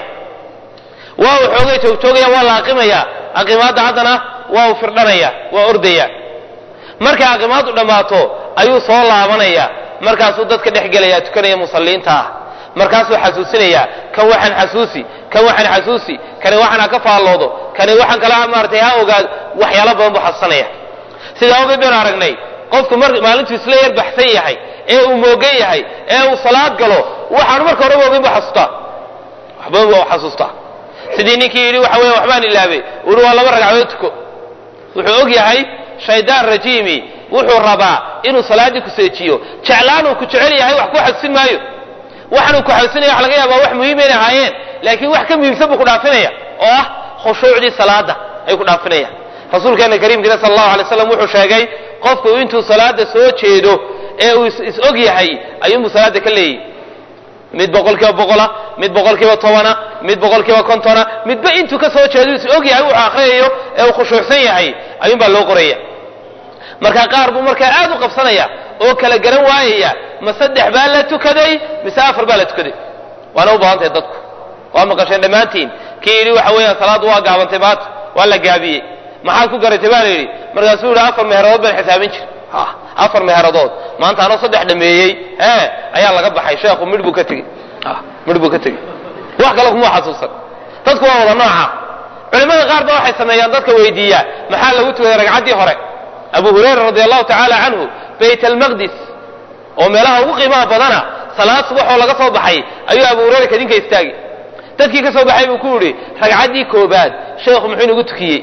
waa uu xoogay joogjoogaya waa la aqimaya aqimaadda haddana waa uu firdhanaya waa ordaya markay aqimaaddu dhammaato ayuu soo laabanaya markaasuu dadka dhex gelaya tukanaya musalliinta ah markaasuu xasuusinaya kan waxaan xasuusi kan waxaan xasuusi kani waxaan ha ka faalloodo kani waxaan kala maaratay ha ogaado waxyaalo badan buu xasuusanaya sidaa ogeed baynu aragnay qofku mar maalintuu isla yar baxsan yahay ee uu moogan yahay ee uu salaad galo waxaanu marka horeba ogeyn bu xasuustaa waxbadan bu xasuustaa sidii ninkii yidhi waxa weya waxbaan ilaabay uri waa laba ragcadood tuko wuxuu og yahay shaydaan rajiimi wuxuu rabaa inuu salaaddii ku seejiyo jeclaanuu ku jecel yahay wax ku xasuusin maayo waxaanuu ku xasuusinaya wax laga yaabaa wax muhiim inay ahaayeen laakiin wax ka muhiimsan buu ku dhaafinaya oo ah khushuucdii salaada ayuu ku dhaafinaya rasuulkeena kariimkiina sal allahu alay slam wuxuu sheegay qofku intuu salaada soo jeedo ee uu is og yahay ayuunbuu salaada ka leeyahy mid boqol kiiba boqola mid boqol kiiba tobana mid boqol kiiba kontona midba intuu ka soo jeedo is og yahay wuxuu akhriyayo ee uu khushuucsan yahay ayuunbaa loo qoraya marka qaar buu markaa aad u qabsanaya oo kala garan waayaya ma saddex baa la tukaday mise afar baa la tukaday waana u badan tahay dadku waa maqasheen dhammaantiin kii yidhi waxa weeyaan salaaddu waa gaabantay maanta waa la gaabiyey maxaad ku garatay baa la yidhi markaasuu yidhi afar meheeradood baan xisaabin jir afar meheeradood maanta anoo saddex dhameeyey ee ayaa laga baxay sheekhu midh buu ka tegey midh buu ka tegey wax kale kuma xasuusan dadku waa wada nooca culimmada qaar ba waxay sameeyaan dadka weydiiya maxaa lagu tukaday ragcaddii hore abu hurayra radi allahu tacaala canhu bayt almaqdis oo meelaha ugu qiimaha badana salaad subaxoo laga soo baxay ayuu abu hurayra kadinka istaagi dadkii ka soo baxay buu ku yidhi ragcaddii koobaad sheekhu muxuu inagu tukiyey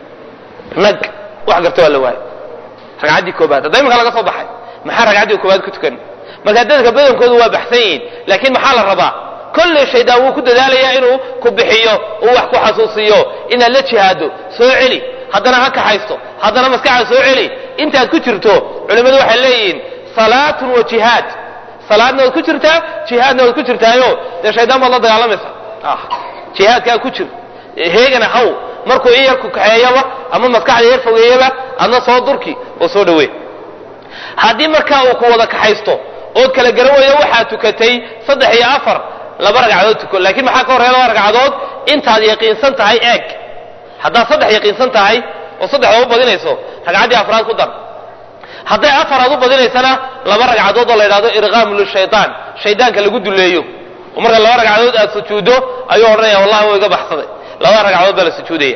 nag wax garta waa la waayo ragcaddii koobaad hadda imanka laga soo baxay maxaa ragcaddii koobaad ku tukan marka dadka badankoodu waa baxsan yihiin laakiin maxaa la rabaa kolley shaydaan wuu ku dadaalayaa inuu ku bixiyo uu wax ku xasuusiyo inaad la jihaado soo celi haddana ha kaxaysto haddana maskaxda soo celi intaad ku jirto culimmadu waxay leeyihiin salaatun wa jihaad salaadna waad ku jirtaa jihaadna waad ku jirtaayo dee shaydaan baad la dagaalamaysa jihaadkaa ku jir heegana haw markuu in yar ku kaxeeyaba ama maskaxda yar fogeeyaba adna soo durki oo soo dhawee haddii markaa uu ku wada kaxaysto ood kala garan weydo waxaad tukatay saddex iyo afar laba ragcadood tuko laakiin maxaa ka horreya laba ragcadood intaad yaqiinsan tahay eeg haddaad saddex yaqiinsan tahay oo saddexda u badinayso ragcaddii afraad ku dar hadday afar aad u badinaysana laba ragcadood oo la yidhahdo irqaamu lishaytaan shaydaanka lagu duleeyo oo marka laba ragcadood aad sujuuddo ayuu odhanaya wallahi waa iga baxsaday laba ragcadood baa la sujuudaya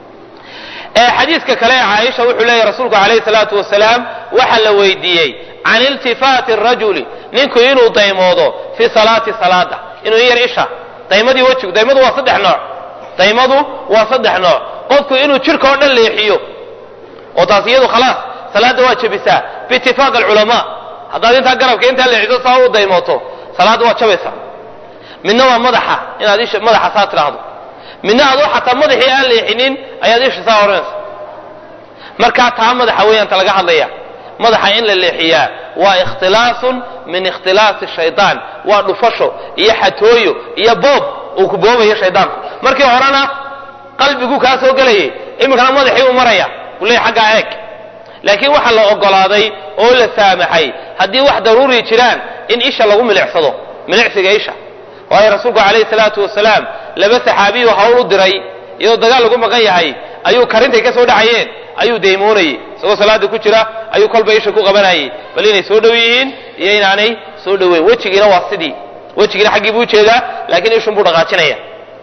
xadiiska kale ee caaisha wuxuu leeyahy rasuulku calayhi salaatu wasalaam waxaa la weydiiyey can iltifaati rajuli ninku inuu daymoodo fi salaati salaada inuu in yar isha daymadii wejigu daymadu waa saddex nooc daymadu waa saddex nooc qofku inuu jidhka oo dhan leexiyo oo taas iyadu khalaas salaadda waa jebisaa biitifaaq alculamaa haddaad intaa garabka intaa leexiso saa u daymooto salaadda waad jabaysaa midna waa madaxa inaad isha madaxa saa tidhaahdo midna adoo xataa madaxii aan leexinin ayaad isha saa odhanaysa markaa taa madaxa weeyaan ta laga hadlaya madaxa in la leexiyaa waa ikhtilaasun min ikhtilaasi shaydaan waa dhufasho iyo xatooyo iyo boob uu ku boobayo shaydaanku markii horena qalbiguu kaa soo gelayay iminkana madaxii uu maraya uu leeyahy xaggaa eeg laakiin waxaa la ogolaaday oo la saamaxay haddii wax daruuri jiraan in isha lagu milicsado milicsiga isha waayo rasuulku calayhi salaatu wasalaam laba saxaabiyu hawl u diray iyadoo dagaal lagu maqan yahay ayuu karintay ka soo dhacayeen ayuu deymoonayey isagoo salaada ku jira ayuu kolba isha ku qabanayay bal inay soo dhow yihiin iyo inaanay soo dhoweyn wejigiina waa sidii wejigiina xaggii buu ujeedaa laakiin ishun buu dhaqaajinaya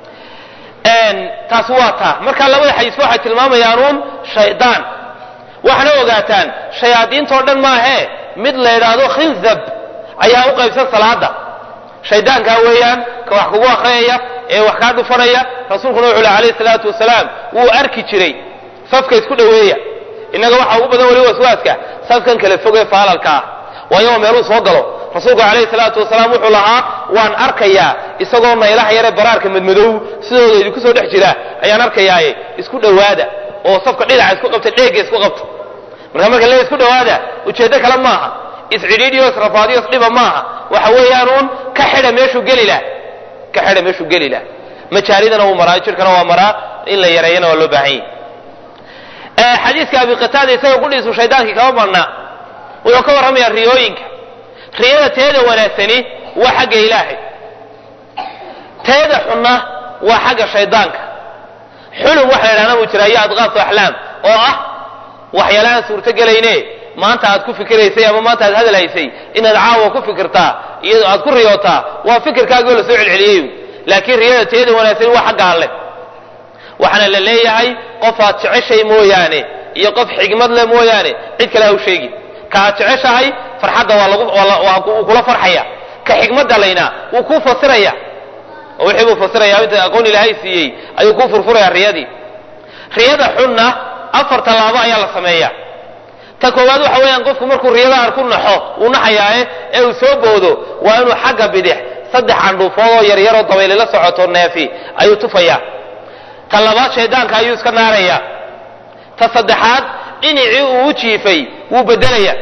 taas waa taa marka labada xadiisba waxay tilmaamayaan uun shaydaan waxaana ogaataan shayaadiintoo dhan maahee mid la yidhaahdo khinzab ayaa u qaybsan salaada shaydaankaa weeyaan ka wax kugu akhriyaya ee wax kaa dhufanaya rasuulkuna wuxuu leh alayhi salaatu wasalaam wuu arki jiray safka isku dhoweeya innaga waxaa ugu badan weli waswaaska safkan kale fogee faalalka ah waayo meeluu soo galo rasuulku calayhi salaatu wasalaam wuxuu lahaa waan arkayaa isagoo naylaha yare baraarka madmadow sidooda idinku soo dhex jira ayaan arkayaaye isku dhowaada oo safka dhinaca isku qabta dheegga isku qabta marka marka le isku dhowaada ujeeddo kale maaha iscidhiidhiyo israfaadiyo isdhiba maaha waxa weeyaanuun ka xidha meeshuu geli lah ka xidha meeshuu geli lah majaalidana wuu maraa jirkana waa maraa in la yareeyana waa loo baahan yahi xadiiska abi qataada isaga qudhiisu shaydaankii kama marna wuxuu ka warramayaa riyooyinka riyada teeda wanaagsani waa xagga ilaahay teeda xunna waa xagga shaydaanka xulum waxa la idhahda buu jira iyo adqaasu axlaam oo ah waxyaala aan suurtogelayne maanta aad ku fikiraysay ama maanta aad hadalhaysay inaad caawa ku fikirtaa iyo aad ku riyootaa waa fikirkaagoo la soo celceliyey laakiin riyada teeda wanaagsani waa xagga alle waxaana la leeyahay qof aad jeceshay mooyaane iyo qof xigmad leh mooyaane cid kale ha u sheegi ka aad jeceshahay farxadda waa lagu wuu kula farxaya ka xigmadda layna wuu kuu fasiraya oo wixii buu fasiraya inta aqoon ilaahay siiyey ayuu kuu furfuraya riyadii riyada xunna afar tallaabo ayaa la sameeya ta koowaad waxa weeyaan qofku markuu riyada aan ku naxo uu naxayaaye ee uu soo boodo waa inuu xagga bidix saddex candhuufood oo yaryaroo dabayli la socoto neefi ayuu tufaya ta labaad shaydaanka ayuu iska naaraya ta saddexaad dhinacii uu u jiifay wuu bedelaya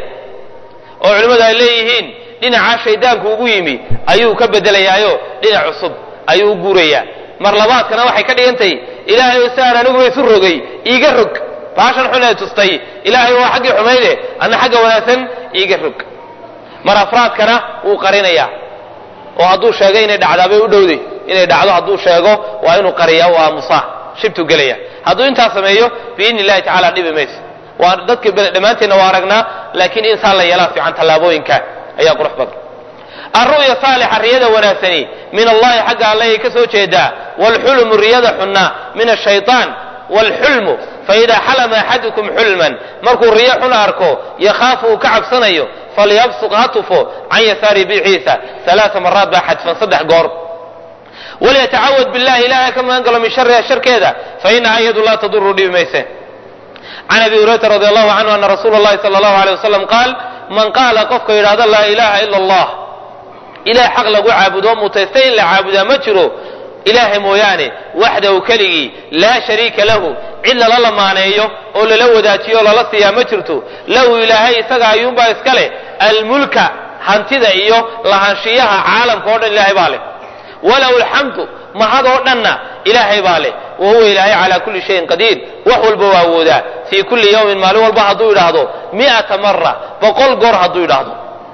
oo culimmadu ay leeyihiin dhinacaa shaydaanku ugu yimi ayuu ka bedelayaayo dhinac cusub ayuu u guurayaa mar labaadkana waxay ka dhigantay ilaahay oo siaan aniguba isu rogay iiga rog baashan xun ee tustay ilaahay waa xaggii xumayde adna xagga wanaagsan iiga rog mar afraadkana wuu qarinayaa oo hadduu sheego inay dhacdaa bay u dhowday inay dhacdo hadduu sheego waa inuu qariyaa u aamusaa shibtuu gelaya hadduu intaas sameeyo biidni illahi tacala dhibi mayso waa dadka dhammaanteenna waa aragnaa laakiin insaan la yeelaa fiican tallaabooyinka ayaa qurux badan alru'ya saalixa riyada wanaagsani min allahi xagga alle ay ka soo jeedaa waalxulmu riyada xunna min ashayطaan waalxulmu faidaa xalama axadukum xulman markuu riyo xun arko yakhaafu uu ka cabsanayo falyabsuq ha tufo can yasaari biciisa alaaa maraat baa xadfan saddex goor walyatacawad billahi ilahay ka magan galo min shariha sharkeeda fainaha iyadu laa taduru dhibi mayse can abi hurayrata radi allahu canhu ana rasuula اllahi sala allahu alيyh wasalam qaal man qaala qofka yidhahda laa ilaha ila allah ilahay xaq lagu caabudo mutaystay in la caabudaa ma jiro ilaahay mooyaane waxdahu keligii laa shariika lahu cid lala lamaaneeyo oo lala wadaajiyo o lala siiyaa ma jirto lahu ilaahay isaga ayuunbaa iska leh almulka hantida iyo lahaanshiyaha caalamka o dhan ilaahay baa leh walahu alxamdu mahad oo dhanna ilaahay baa leh wa huwa ilaahay calaa kulli shayin qadiir wax walba waa awoodaa fii kulli yawmin maalin walba hadduu idhaahdo mi'ata mara boqol goor hadduu idhaahdo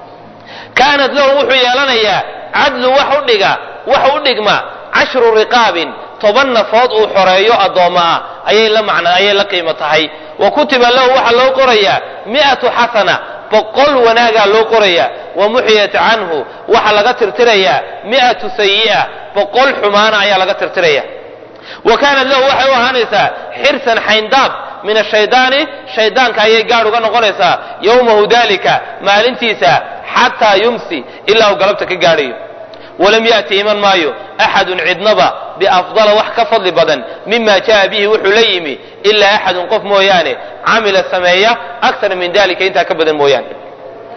kaanat lahu wuxuu yeelanayaa cadlu wax u dhiga wax u dhigma cashru riqaabin toban nafood uu xoreeyo addoommo ah ayay la macna ayay la qiimo tahay wa kutiba lahu waxaa loo qorayaa mi'atu xasana boqol wanaagaa loo qorayaa wa muxiyat canhu waxaa laga tirtirayaa mi'atu sayi'a boqol xumaana ayaa laga tirtiraya wa kaanat lahu waxay u ahaanaysaa xirsan xayndaab min ashaydaani shaydaanka ayay gaadh uga noqonaysaa yowmahu dalika maalintiisa xataa yumsi ilaa uu galabta ka gaadhayo walam ya'ti iman maayo axadun cidnaba biafdala wax ka fadli badan mima ja'a bihi wuxuu la yimi ilaa axadun qof mooyaane camila sameeya aktar min dalika intaa ka badan mooyaane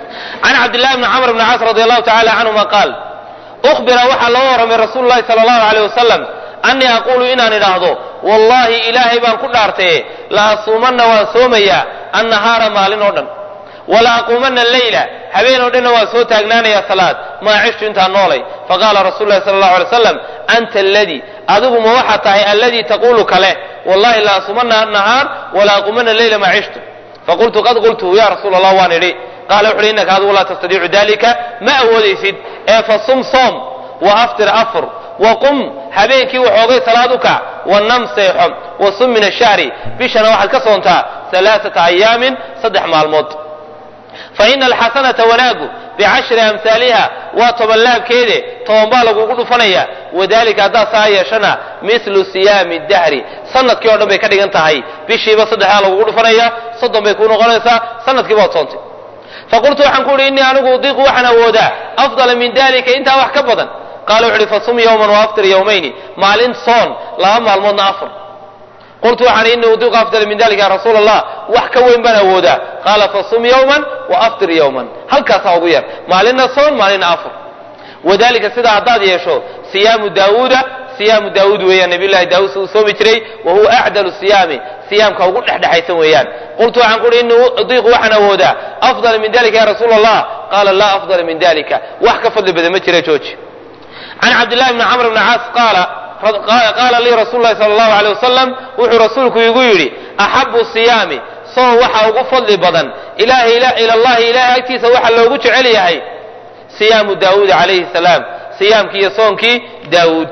can cabdillahi bni camr bni caas radi allahu tacala canhuma qaal ukhbira waxaa loo warramay rasuulu llahi sala allahu aleyh wasalam annii aquulu inaan idhaahdo wallaahi ilaahay baan ku dhaartaye la asuumanna waan soomayaa annahaara maalin oo dhan wala aquumanna leyla habeen oo dhanna waan soo taagnaanayaa salaad maa cishtu intaan noolay faqaala rasulu lahi sala allahu alay waslam anta aladii adigu ma waxaa tahay alladii taquulu kale wallahi la asuumanna nahaar wala aquumanna leyla maa cishtu faqultu qad qultuhu ya rasuula allah waan idhi qaala wuxu uhi innaka adigu laa tastadiicu dalika ma awoodaysid ee fasum soom wa aftir afur waqum habeenkii waxoogay salaad u kac wanam seexo wasum min ashahri bishana waxaad ka soontaa alaaata ayaamin saddex maalmood faina alxasanata wanaagu bicashri amhaaliha waa toban laabkeede toban baa lagugu dhufanaya wadalika haddaad saa yeeshana milu siyaami dahri sanadkii o dhan bay ka dhigan tahay bishiiba saddexdaa lagugu dhufanaya soddon bay kuu noqonaysaa sanadkiiba waad soontay faqultu waxaan ku uhi innii anigu udiiqu waxaan awoodaa afdala min dalika intaa wax ka badan qaala wuxu uhi fasum yowman waaftir yowmayni maalin soon laba maalmoodna afar qultu waxaan inni udiiqu afdala min dalika ya rasuula allah wax ka weyn baan awoodaa qaala fasum yowman waaftir yowman halkaasaa ugu yar maalinna soon maalinna afar wadalika sidaa haddaad yeesho siyaamu daawuuda siyaamu daawuud weeyaan nabiy llahi daawuud si uu soomi jiray wa huwa acdalu siyaami siyaamka ugu dhexdhexaysan weeyaan qultu waxaan ku uhi inni udiiqu waxaan awoodaa afdala min dalika ya rasuula allah qaala laa afdala min dalika wax ka fadli badan ma jira jooji can cabdillahi bni camr bni caas qaala qaala lii rasuulu lahi sala allahu aleyh wasalam wuxuu rasuulku igu yidhi axabu siyaami soon waxa ugu fadli badan ila allahi ilahay agtiisa waxa loogu jecel yahay siyaamu daawuud calayhi salaam siyaamkii iyo soonkii daawuud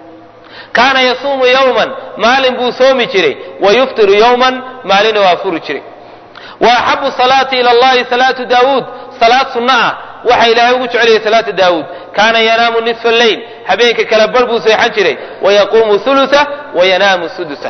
kaana yasuumu yowman maalin buu soomi jiray wa yuftiru yowman maalina waa furi jiray wa axabu salaati ila allahi salaatu daawuud salaad sunno ah waxa ilaahay ugu jeceliyay salaata daawuud kaana yanaamu nisfa lleyl habeenka kala bar buu seexan jiray wayaquumu hulusa wayanaamu sudusa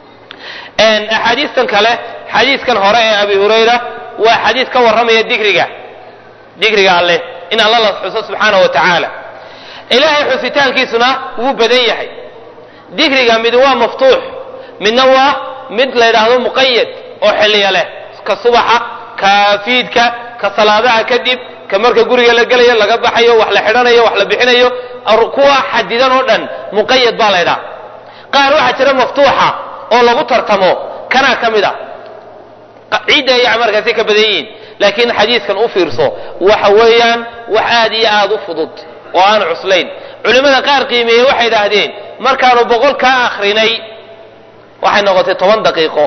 axaadiistan kale xadiiskan hore ee abi hurayra waa xadiis ka warramaya digriga digriga alleh in alla la xuso subxaana wa tacaala ilaahay xusitaankiisuna wuu badan yahay digriga mid waa maftuux midna waa mid la yidhaahdo muqayad oo xilliya leh ka subaxa ka fiidka ka salaadaha kadib ka marka guriga la gelayo laga baxayo wax la xidhanayo wax la bixinayo kuwa xadidan oo dhan muqayad baa la ydhaha qaar waxaa jira maftuuxa oo lagu tartamo kanaa ka mid a ciidda ay markaasi ka badan yihiin laakiin xadiiskan u fiirso waxa weeyaan wax aad iyo aad u fudud oo aan cuslayn culimmada qaar qiimeeyey waxay idhaahdeen markaanu boqol kaa akrinay waxay noqotay toban daqiiqo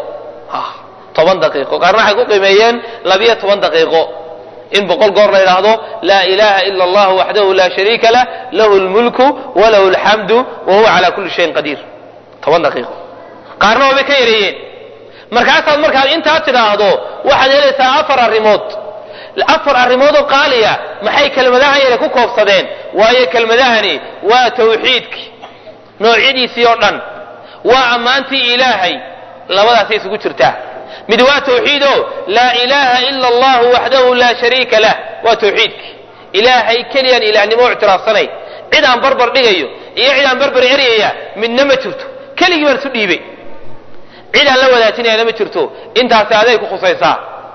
toban daqiiqo qaarna waxay ku qiimeeyeen labiyo toban daqiiqo in boqol goor la yidhaahdo laa ilaha ila allah waxdahu laa shariika lah lahu lmulku walahu alxamdu wa huwa cala kulli shayin qadiir toban daqiiqo qaarna waabay ka yareeyeen markaasaad markaad intaa tidhaahdo waxaad helaysaa afar arrimood afar arrimoodoo qaaliya maxay kelmadahan yare ku koobsadeen waayo kelmadahani waa tawxiidki noocyadiisii oo dhan waa ammaantii ilaahay labadaasay isugu jirtaa mid waa tawxiido laa ilaaha ila allahu waxdahu laa shariika lah waa tawxiidki ilaahay keliyaan ilaahnimo ictiraafsanay cid aan barbar dhigayo iyo cid aan barbar eryaya midna ma jirto keligii baan isu dhiibay cid aan la wadaajinayana ma jirto intaasi aday ku khusaysaa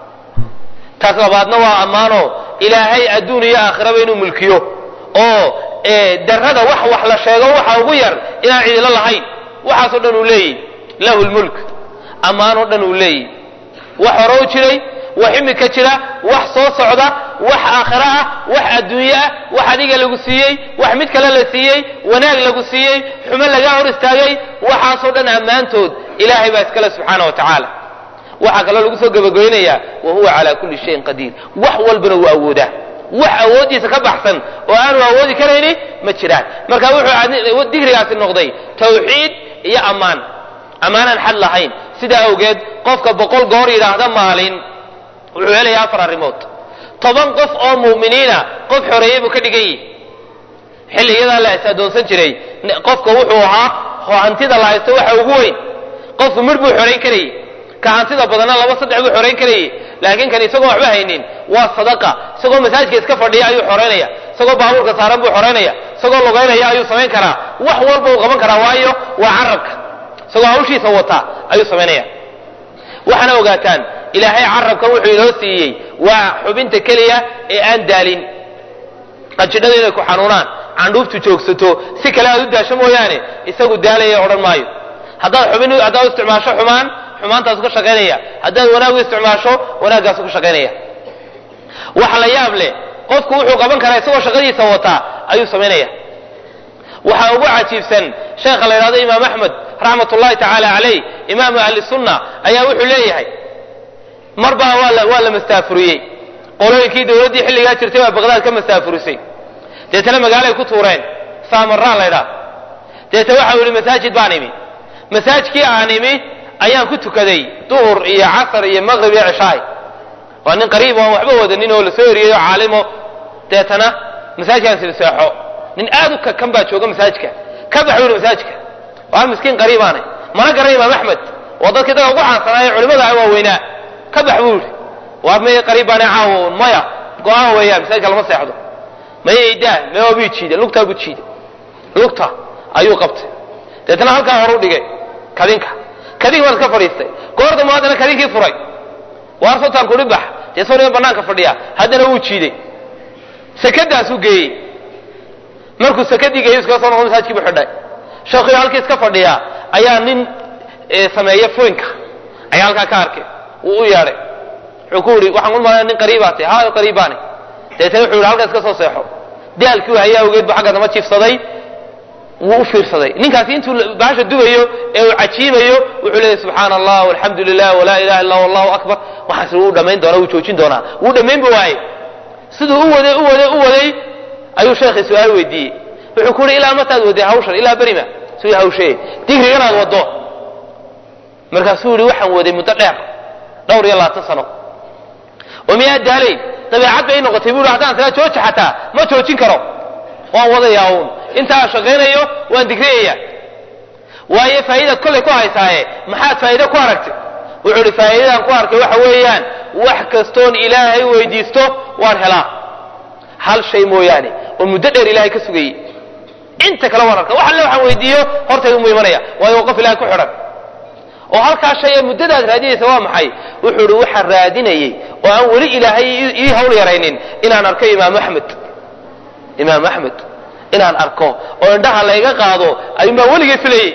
taas labaadna waa ammaano ilaahay adduun iyo aakhiraba inuu mulkiyo oo darada wax wax la sheego waxa ugu yar inaan cidilo lahayn waxaasoo dhan uu leeyihi lahu lmulk ammaanoo dhan uu leeyihi wax hore u jiray wax imika jira wax soo socda wax aakhiro ah wax adduunye ah wax adiga lagu siiyey wax mid kale la siiyey wanaag lagu siiyey xumo lagaa hor istaagay waxaasoo dhan ammaantood ilaahay baa iskale subxaana wa tacaala waxaa kaloo lagu soo gabagabaynayaa wa huwa calaa kulli shayin qadiir wax walbana wuu awoodaa wax awooddiisa ka baxsan oo aanu awoodi karayni ma jiraan marka wuxuu digrigaasi noqday tawxiid iyo ammaan ammaanaan xad lahayn sidaa awgeed qofka boqol goor yidhaahda maalin wuxuu helayaa afar arrimood toban qof oo mu'miniina qof xoreeyey buu ka dhigan yihi xilliyadaa la is adoonsan jiray qofka wuxuu ahaa hantida la haysto waxa ugu weyn qofku midh buu xorayn karayey ka hantida badanna laba saddex buu xorayn karayey laakiin kan isagoo waxba haynin waa sadaqa isagoo masaajidka iska fadhiya ayuu xoraynaya isagoo baabuurka saaran buu xoraynaya isagoo lugaynaya ayuu samayn karaa wax walba uu qaban karaa waayo waa carabka isagoo hawshiisa wata ayuu samaynaya waxaana ogaataan ilaahay carabkan wuxuu inoo siiyey waa xubinta keliya ee aan daalin qanjidhada inay ku xanuunaan candhuuftu joogsato si kale aad u daasho mooyaane isagu daalaya odhan maayo haddaad xubin haddaad isticmaasho xumaan xumaantaasu ka shaqaynaya haddaad wanaag u isticmaasho wanaaggaasu ka shaqaynaya waxa la yaab leh qofku wuxuu qaban karaa isagoo shaqadiisa wataa ayuu samaynaya waxaa ugu cajiibsan sheekha la yidhahdo imaam axmed raxmat ullahi tacaala calayh imaamu ahli sunna ayaa wuxuu leeyahay mar baa waa la waa la mastaafuriyey qolooyinkii dowladdii xilligaa jirtay baa baqdaad ka mastaafurisay deetana magaalay ku tuureen saamaraan la ydhaha deeta waxau yidhi masaajid baan imi masaajkii aan imi ayaan ku tukaday duhur iyo casar iyo maqrib iyo cishaay waa nin qariib aan waxba wadanin oo lasoo eriyey oo caalimo deetana masaajkaan sida seexo nin aad u kakan baa jooga masaajidka ka bax buu yidhi masaajidka waa miskiin qariibaanay mana garan imaam axmed waa dadkii daga ugu caansanaaye culimada ah waaweynaa ka bax buu yidhi waa may qariib baanay caawo maya go-aan weeyaan masaajidka lama seexdo maya idaa maya bii jiida lugtaa buu jiida lugta ayuu qabtay deetana halkaa horu dhigay kadinka kadinka baad ka fadhiistay goor dambe haddana kadinkii furay waar sultaan kudhi bax dee soo banaanka fadhiya haddana wuu jiiday sakadaasuu geeyey markuu sakadii geeyey iskaga soo noqdo masaajkii buu xidhay sheekhiyo halkii iska fadhiya ayaa nin sameeya furinka ayaa halkaa ka arkay wuu u yeedhay wuxuu ku yidhi waxaan ulmalaya nin qariibaa tahay haa qariibaani deetana wuxuu yidhi halkaa iska soo seexo daalkii u hayaa awgeed bu xagga dama jiifsaday wuu u fiirsaday ninkaasi intuu baasha dubayo ee uu cajiimayo wuxuu leeyahy subxaana allah alxamdu lilah walaa ilaha illa allahu akbar waxaas wuu dhamayn doonaa wuu joojin doonaa wuu dhamaynba waaye siduu u waday u waday u waday ayuu sheekhi su-aal weydiiyey wuxuu ku yidhi ilaa mataad waday hawshan ilaa berima suu hawshee digriganaad wado markaasuu yihi waxaan waday muddo dheer dhowr iyo labaatan sano oo miyaa daalayn dabeecad bay noqotay buu haddaan silaa jooji xataa ma joojin karo waan wadayaa uun intaan shaqaynayo waan digriyaya waayo faa'idaad kollay ku haysaaye maxaad faa'ido ku aragtay wuxuu ihi faa'iidadaan ku arkay waxa weeyaan wax kastoon ilaahay weydiisto waan helaa hal shay mooyaane oo muddo dheer ilaahay ka sugayey inta kale waan arka wax alle waxaan weydiiyo hortaydu mu imanaya waayo waa qof ilahay ku xidhan oo halkaa shay ee muddadaad raadinaysa waa maxay wuxuu ihi waxaan raadinayey oo aan weli ilaahay ii hawl yaraynin inaan arko imaam axmed imaam axmed inaan arko oo indhaha layga qaado ayuunbaa weligay filayey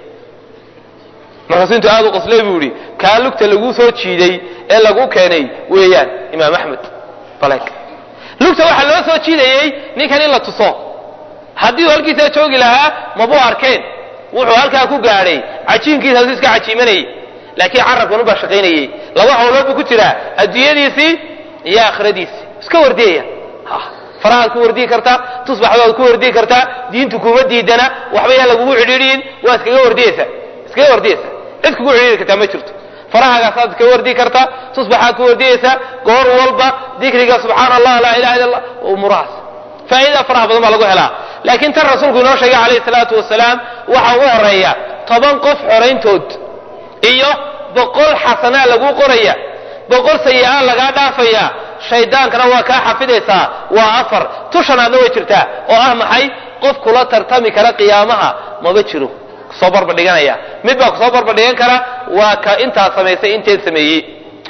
markaasuu intuu aad u qoslay buu yihi kaa lugta laguu soo jiiday ee lagu keenay weeyaan imaam axmed balek lugta waxaa loo soo jiidayey ninkan in la tuso haddii uu halkiisaa joogi lahaa mabuu arkeen wuxuu halkaa ku gaadhay cajiinkiisaasu iska cajiimanayey laakiin carabkan ubaa shaqaynayey laba hawlood buu ku jiraa adduunyadiisii iyo aakhiradiisii iska wardiyaya farahaad ku wardiyi kartaa tusbaxdaad ku wardiyi kartaa diintu kuma diidana waxba yaan lagugu cidhiidhiyin waa iskaga wardiyeysa iskaga wardiyeysa cid kugu cidhiidhi kartaa ma jirto farahagaasaad iskaga wardiyi kartaa tusbaxaad ku wardiyeysa goor walba dikriga subxaana allah laa ilaha illa allah umurahaas faa'iida faraha badan baa lagu helaa laakiin tan rasuulku inoo sheegay calayhi salaatu wasalaam waxa ugu horeeya toban qof xorayntood iyo boqol xasanaa laguu qoraya boqol sayi-a lagaa dhaafaya shaydaankana waa kaa xafidaysaa waa afar tushanaadna way jirtaa oo ah maxay qof kula tartami kara qiyaamaha maba jiro kusoo barbadhiganaya mid baa kusoo barbadhigan kara waa ka intaa samaysay inteed sameeyey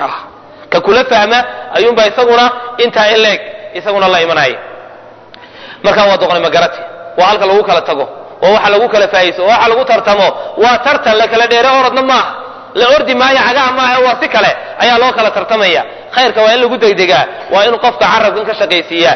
ka kula fahma ayuunbaa isaguna intaa in leeg isaguna la imanaya markaa waa doqoni magarati waa halka lagu kala tago waa waxa lagu kala faaiso waa waxa lagu tartamo waa tartan la kala dheere orodna maaha la ordi maayo cagaha maaha waa si kale ayaa loo kala tartamaya khayrka waa in lagu degdegaa waa inuu qofka carabkan ka shaqaysiiyaa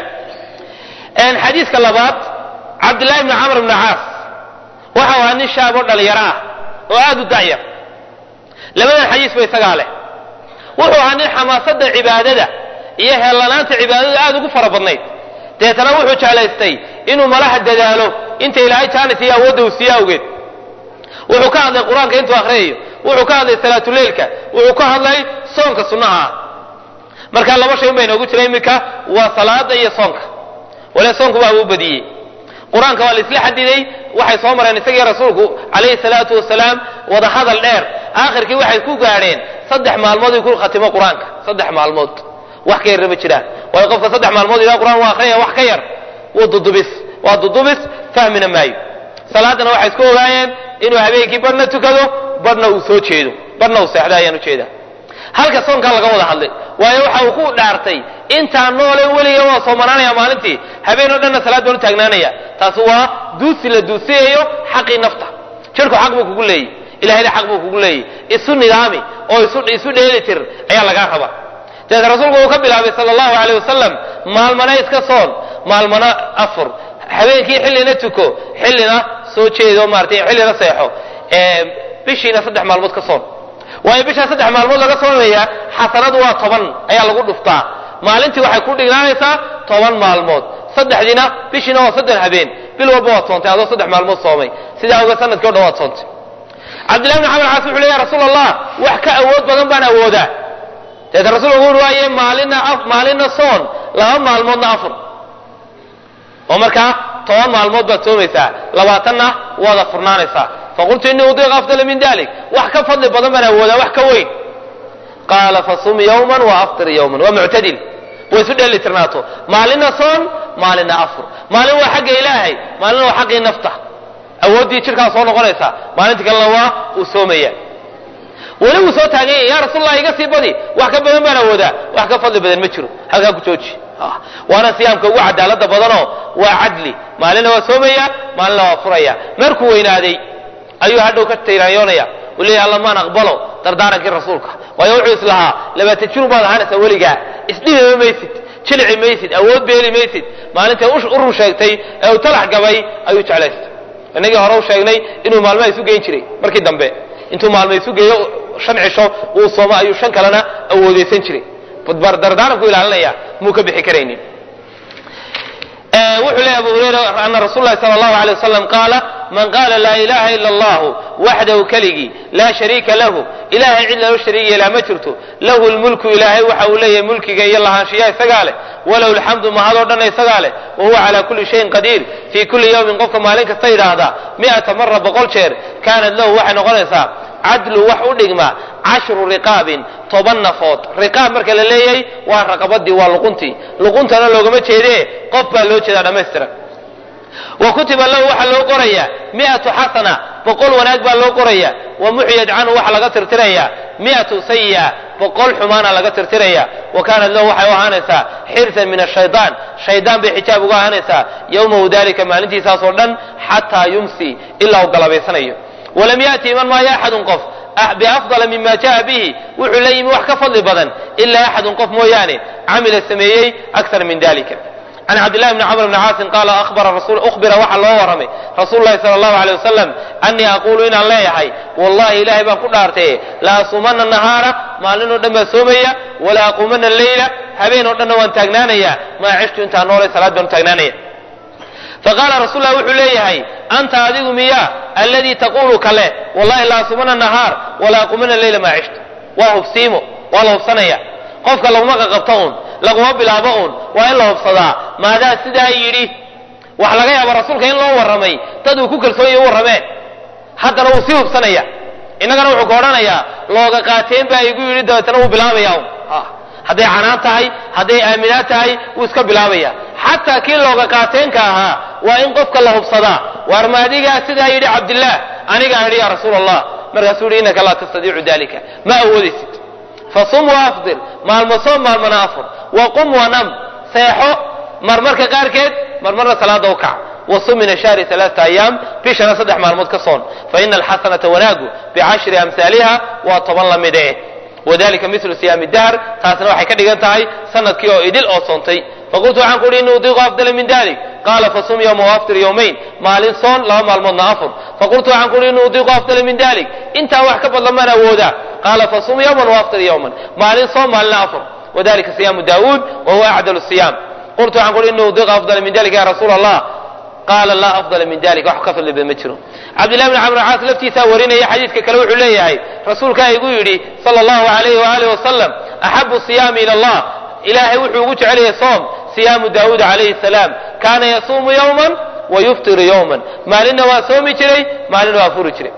xadiiska labaad cabdillahi bni camr bni caas waxa ahaa nin shaab oo dhalinyaro ah oo aada u dacyar labadan xadiis ba isagaa leh wuxuu ahaa nin xamaasada cibaadada iyo heellanaanta cibaadada aada ugu fara badnayd deetana wuxuu jeclaystay inuu malaha dadaalo inta ilaahay jaanis iyo awoodda uu siiye awgeed wuxuu ka hadlay qur-aanka intuu akhriyayo wuxuu ka hadlay salaatuleilka wuxuu ka hadlay soonka sunnaha ah markaa laba shay un bay inoogu jira iminka waa salaada iyo soonka wale soonku baa uu badiyey qur-aanka waa la isla xadiday waxay soo mareen isagii rasuulku calayhi salaatu wasalaam wada hadal dheer aakhirkii waxay ku gaadheen saddex maalmood uu ku khatimo qur-aanka saddex maalmood wax ka yarna ma jiraan waayo qofka saddex maalmood ilaa qur-aan waa akhriyaya wax ka yar wuu dudubis waa dudubis fahmina maayo salaadana waxay isku ogaayeen inuu habeenkii badhna tukado badhna uu soo jeedo badhna uu seexdo ayaan ujeedaa halka soonkaa laga wada hadlay waayo waxa uu ku dhaartay intaan noole weliga waa soomanaanaya maalintii habeen oo dhanna salaad baan u taagnaanaya taasi waa duusi la duusiyayo xaqii nafta jirku xaq buu kugu leeyahy ilahayna xaq buu kugu leeyahy isu nidaami oo isu isu dheeli tir ayaa lagaa rabaa dabeete rasuulku uu ka bilaabay sala allahu alayh wasalam maalmana iska soon maalmana afur habeenkii xillina tuko xillina soo jeedo maaratay xillina seexo bishiina saddex maalmood ka soon waayo bishaa saddex maalmood laga soomaya xasanadu waa toban ayaa lagu dhuftaa maalintii waxay ku dhignaanaysaa toban maalmood saddexdiina bishiina waa saddex habeen bil walba waad soontay adoo saddex maalmood soomay sidaa oga sanadkii o dhan waad soontay cabdillahi bn xamar caas wuxu le ya rasuul allah wax ka awood badan baan awoodaa deeta rasulku wuxu waaye maalina maalina soon laba maalmoodna afur oo markaa toban maalmood baad soomaysaa labaatanna waad afurnaanaysaa faqultu inii udiiq afdala min dalik wax ka fadli badan baan awoodaa wax ka weyn qaala fasum yawman wa aftir yawman waa muctadil way isu dheeli tirnaato maalina soon maalina afur maalin waa xagga ilaahay maalina waa xaggii nafta awooddii jirkaa soo noqonaysa maalinta kalena waa uu soomaya weli wuu soo taagan yahay ya rasuulallah iga sii badi wax ka badan baan awoodaa wax ka fadli badan ma jiro halkaa ku jooji waana siyaamka ugu cadaalada badanoo waa cadli maalina waa soomaya maalina waa furaya markuu weynaaday ayuu hadhow ka tirayoonaya uu leeyahy alla maan aqbalo dardaarankii rasuulka waayo wuxuu islahaa labaatan jir baad ahaanaysaa weligaa isdhibima maysid jilici maysid awood beeli maysid maalintay urur sheegtay ee uu talax gabay ayuu jeclaystay inagii hore u sheegnay inuu maalmaha isu geyn jiray markii dambe intuu maalma isu geeyo shan cisho uu soomo ayuu shan kalena awoodeysan jiray dardaaranku ilaalinaya muu ka bixi karaynin wuxuu leeyahy abu hurayra ana rasul lahi sala allahu alay wasalam qaala man qaala laa ilaha ila allahu waxdahu keligii laa shariika lahu ilahay cid lalo shariig yeelaa ma jirto lahu lmulku ilaahay waxa uu leeyahay mulkiga iyo lahaanshiyaha isagaa leh walahu lxamdu mahadoo dhanna isagaa leh wa huwa calaa kulli shayin qadiir fii kulli yawmin qofka maalin kasta yidhaahdaa mi'ata mara boqol jeer kaanat lahu waxay noqonaysaa cadlu wax u dhigma cashru riqaabin toban nafood riqaab marka la leeyahay waa raqabadii waa luquntii luquntana loogama jeedee qof baa loo jeedaa dhammaystiran wa kutiba lahu waxaa loo qorayaa mi'atu xasana boqol wanaag baa loo qoraya wa muxyad canhu waxaa laga tirtirayaa mi'atu sayi'a boqol xumaana laga tirtiraya wa kaanat lahu waxay u ahaanaysaa xirsan min ashaydaan shaydaan bay xijaab uga ahaanaysaa yowmahu dalika maalintiisaasoo dhan xataa yumsi ilaa uu galabaysanayo walam yaati iman maayo axadun qof biafdala mima jaa bihi wuxuu la yimi wax ka fadli badan ilaa axadun qof mooyaane camila sameeyey akar min dalika can cabdillahi bni camr bni caasin qaala uhbira waxaa loo warramay rasuulu lahi sala allahu alay wasalam anii aquulu inaan leeyahay wallahi ilaahay baan ku dhaartaye la asumana nahaara maalinoo dhan baan soomaya wala aquumana leyla habeen oo dhanna waan taagnaanaya maa cishtu intaan noolay salaad baan u taagnaanaya faqaala rasul lah wuxuu leeyahay anta adigu miya alladii taqulu kale wallahi la asumana nahaar wala aquumana leyla maa cishtu waa hubsiimo waa la hubsanaya qofka laguma qaqabto uun laguma bilaabo uun waa in la hubsadaa maadaa sidaa yidhi waxa laga yaaba rasuulka in loo warramay dad uu ku kalsoonyahy u warrameen haddana wuu sii hubsanaya innagana wuxuu ka odhanayaa looga qaateen baa igu yidhi dabeetana wuu bilaabaya un hadday canaan tahay hadday aaminaad tahay wuu iska bilaabaya xataa kii looga qaateenka ahaa waa in qofka la hubsadaa waar ma adigaa sidaa yidhi cabdillaah anigaa yidhi ya rasuul allah markaasuu yidhi innaka laa tastadiicu dalika ma awoodaysid fasum waafdir maalmo soom maalmana afur waqum wanam seexo marmarka qaarkeed marmarna salaada u kac wasum min ashahri alaata ayaam bishana saddex maalmood ka soon fa ina alxasanata wanaagu bicashri amhaaliha waa toban la mid eh wadalika milu siyaami dahr taasna waxay ka dhigan tahay sanadkii oo idil oo soontay faqultu waxaan ku uhi ini udiiqu afdala min dalik qaala fasum yowma waaftir yowmayn maalin soon laba maalmoodna afur faqultu waxaan ku uhi ini udiiqu afdala min dalik intaa wax ka badlan maan awoodaa qaala fasum yowman waaftir yowman maalin soon maalina afur wadalika siyaamu daawuud wa huwa acdalu siyaam qultu waxaan ku uhi ini udiiqu afdala min dalik ya rasuul allah qaala laa afdala min dalik wax ka fadli badan ma jiro cabdillahi bni camr caas laftiisaa warinaya xadiidka kale wuxuu leeyahay rasuulkaa igu yidhi sala allahu alayhi waaalih wasalam axabu siyaami ila allah ilaahay wuxuu ugu jecelyahay soom siyaamu daawuud calayhi salaam kaana yasuumu yowman wa yuftiru yowman maalinna waa soomi jiray maalinna waa furi jiray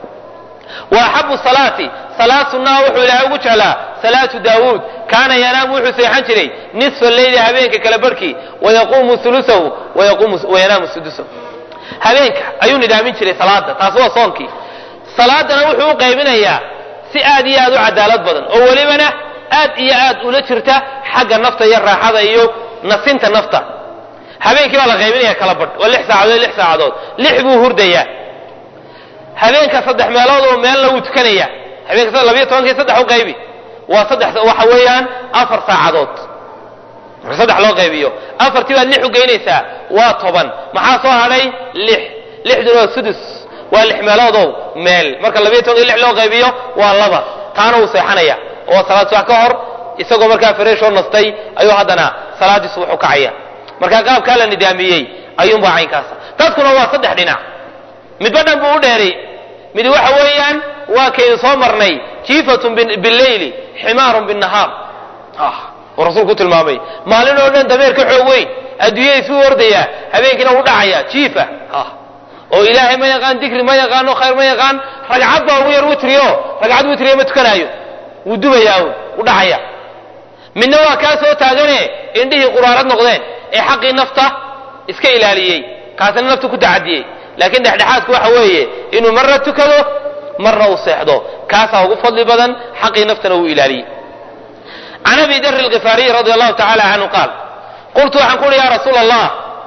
wa axabu salaati salaad sunnaha wuxuu ilaahay ugu jeclaa salaatu daawuud kaana yanaamu wuxuu seexan jiray nisfa leyli habeenka kale barhkii wayaquumu ulusahu wayanaamu sudusahu habeenka ayuu nidaamin jiray salaada taas waa soonkii salaadana wuxuu u qaybinayaa si aad iyo aad u cadaalad badan oo welibana aad iyo aad ula jirta xagga nafta iyo raaxada iyo nasinta nafta habeenkii baa la qaybinaya kala badh waa lix saacadood lix saacadood lix buu hurdayaa habeenka saddex meelood oo meelna wuu tukanaya habeenka labiyo tobankii saddex u qaybi waa saddex waxa weeyaan afar saacadood marka saddex loo qaybiyo afartii baad lix u geynaysaa waa toban maxaa soo hadhay lix lixduna waa sudus waa lix meeloodow meel marka labiyo tobankii lix loo qaybiyo waa laba taana wuu seexanaya oo salaad subax ka hor isagoo markaa fareeshoo nastay ayuu haddana salaaddii subax u kacaya marka qaabkaa la nidaamiyey ayuunbaa caynkaasa dadkuna waa saddex dhinac midba dhan buu u dheeray mid waxa weeyaan waa kaynu soo marnay jiifatun bileyli ximaarun binnahaar uu rasuulku tilmaamay maalin oo dhan dameer ka xoog weyn adduunyada isuu ordaya habeenkiina u dhacaya jiifa oo ilaahay ma yaqaan dikri ma yaqaano khayr ma yaqaan ragcad baa ugu yar witrio ragcad witriya ma tukanaayo wuu dubayaa u dhacaya midna waa kaa soo taagane indhihii quraarad noqdeen ee xaqii nafta iska ilaaliyey kaasina nafta ku tacadiyey laakiin dhexdhexaadku waxa weeye inuu marna tukado marna uu seexdo kaasaa ugu fadli badan xaqii naftana uu ilaaliyey can abi dari alkifaariyi radi allahu tacala canhu qaal qultu waxaan ku uhi ya rasuula allah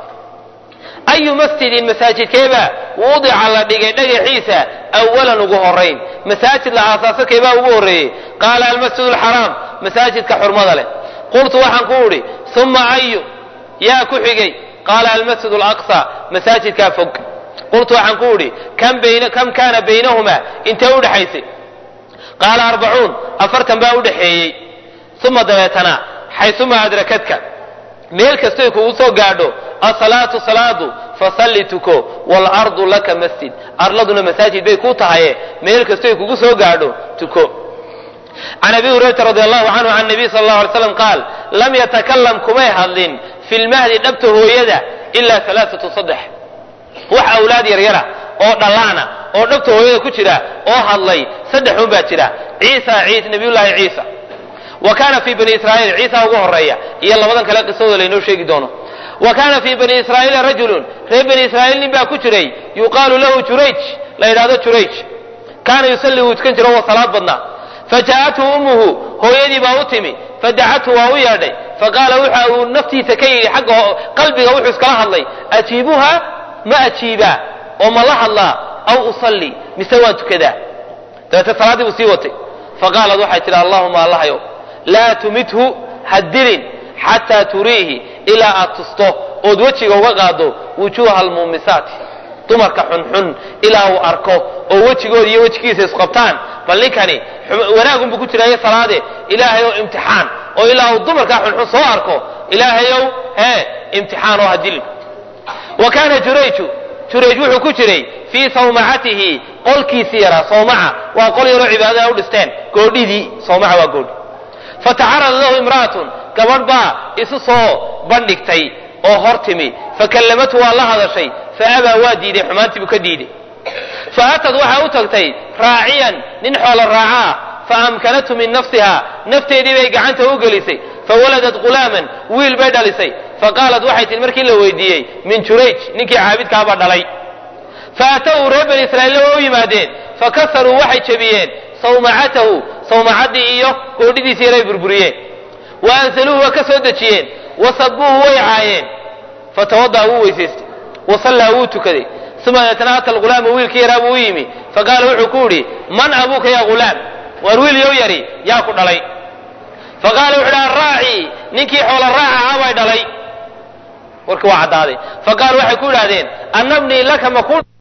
ayu masjidin masaajidkeeba wudica la dhigay dhagaxiisa awalan ugu horayn masaajid la aasaaso keebaa ugu horreeyey qaala almasjid alxaraam masaajidka xurmada leh qultu waxaan ku udhi uma ayu yaa ku xigay qaala almasjid alaqsa masaajidkaa fog qultu waxaan ku udhi kam kaana baynahumaa intee u dhexaysay qaala arbacuun afartan baa u dhexeeyey uma dabeetana xaysuma adrakadka meel kastoy kugu soo gaadho asalaatu salaadu fasalli tuko waalardu laka masjid arladuna masaajid bay kuu tahaye meel kastoy kugu soo gaadho tuko can abi hurayrata radi allahu canhu can nabiy sal allahu alay slam qaal lam yatakalam kumay hadlin fi lmahdi dhabta hooyada ilaa alaaatu saddex wax awlaad yaryara oo dhallaana oo dhabta hooyada ku jira oo hadlay saddex un baa jira ciisa ciis nabiyullaahi ciisa wa kaana fii bani israa'iil ciisa ugu horeeya iyo labadan kale qisadooda laynoo sheegi doono wa kaana fii bani israa'iila rajulun reer bani israa'iil nin baa ku jiray yuqaalu lahu jurayj la yidhahdo jurayj kaana yusalli wuu tukan jiro wa salaad badnaa fajaa'athu ummuhu hooyadii baa u timi fadacathu waa u yeedhay faqaala waxa uu naftiisa ka yidhi xagga qalbiga wuxuu iskala hadlay ajiibuha ma ajiibaa oo ma la hadlaa aw usalli mise waan tukadaa dabeete salaaddii buu sii watay faqaalad waxay tidhi allahuma allahayow laa tumithu ha dilin xataa turiihi ilaa aad tusto ood wejiga uga qaado wujuuha almuumisaati dumarka xunxun ilaa uu arko oo wejigooda iyo wejigiisa isqabtaan bal ninkani wanaagunbuu ku jiraayo salaade ilaahayow imtixaan oo ilaa uu dumarkaa xunxun soo arko ilaahayow hee imtixaan oo ha dilin wa kaana jurayju jurayj wuxuu ku jiray fii sawmacatihi qolkiisii yaraa sawmaca waa qol yaroo cibaadada u dhisteen goodhidii sawmaca waa goodhi fatacarada lahu imra'atun gabadh baa isu soo bandhigtay oo hor timi fakallamathu waa la hadashay faabaa waa diiday xumaantii buu ka diiday faatad waxaa u tagtay raaciyan nin xoolo raaca ah faamkanathu min nafsiha nafteedii bay gacanta u gelisay fawaladat ghulaaman wiil bay dhalisay faqaalat waxay tihi markii la weydiiyey min jurayj ninkii caabidkaabaa dhalay faatawu reer bani israa'iilla waa u yimaadeen fakasaruu waxay jebiyeen sawmacatahu sawmacaddii iyo goodhidiisii yaray burburiyeen wa ansaluuhu waa ka soo dejiyeen wasabuuhu way caayeen fatawada'a wuu weysaystay wasallaa wuu tukaday uma deetana ata alghulaama wiilkii yaraa buu u yimi faqaala wuxuu ku yidhi man abuuka ya ghulaam waar wiil yow yari yaa ku dhalay faqaala wuxu uhi arraaci ninkii xoola raaca ahaa bay dhalay warkii waa caddaaday faqaalu waxay ku idhahdeen annabnii laka maku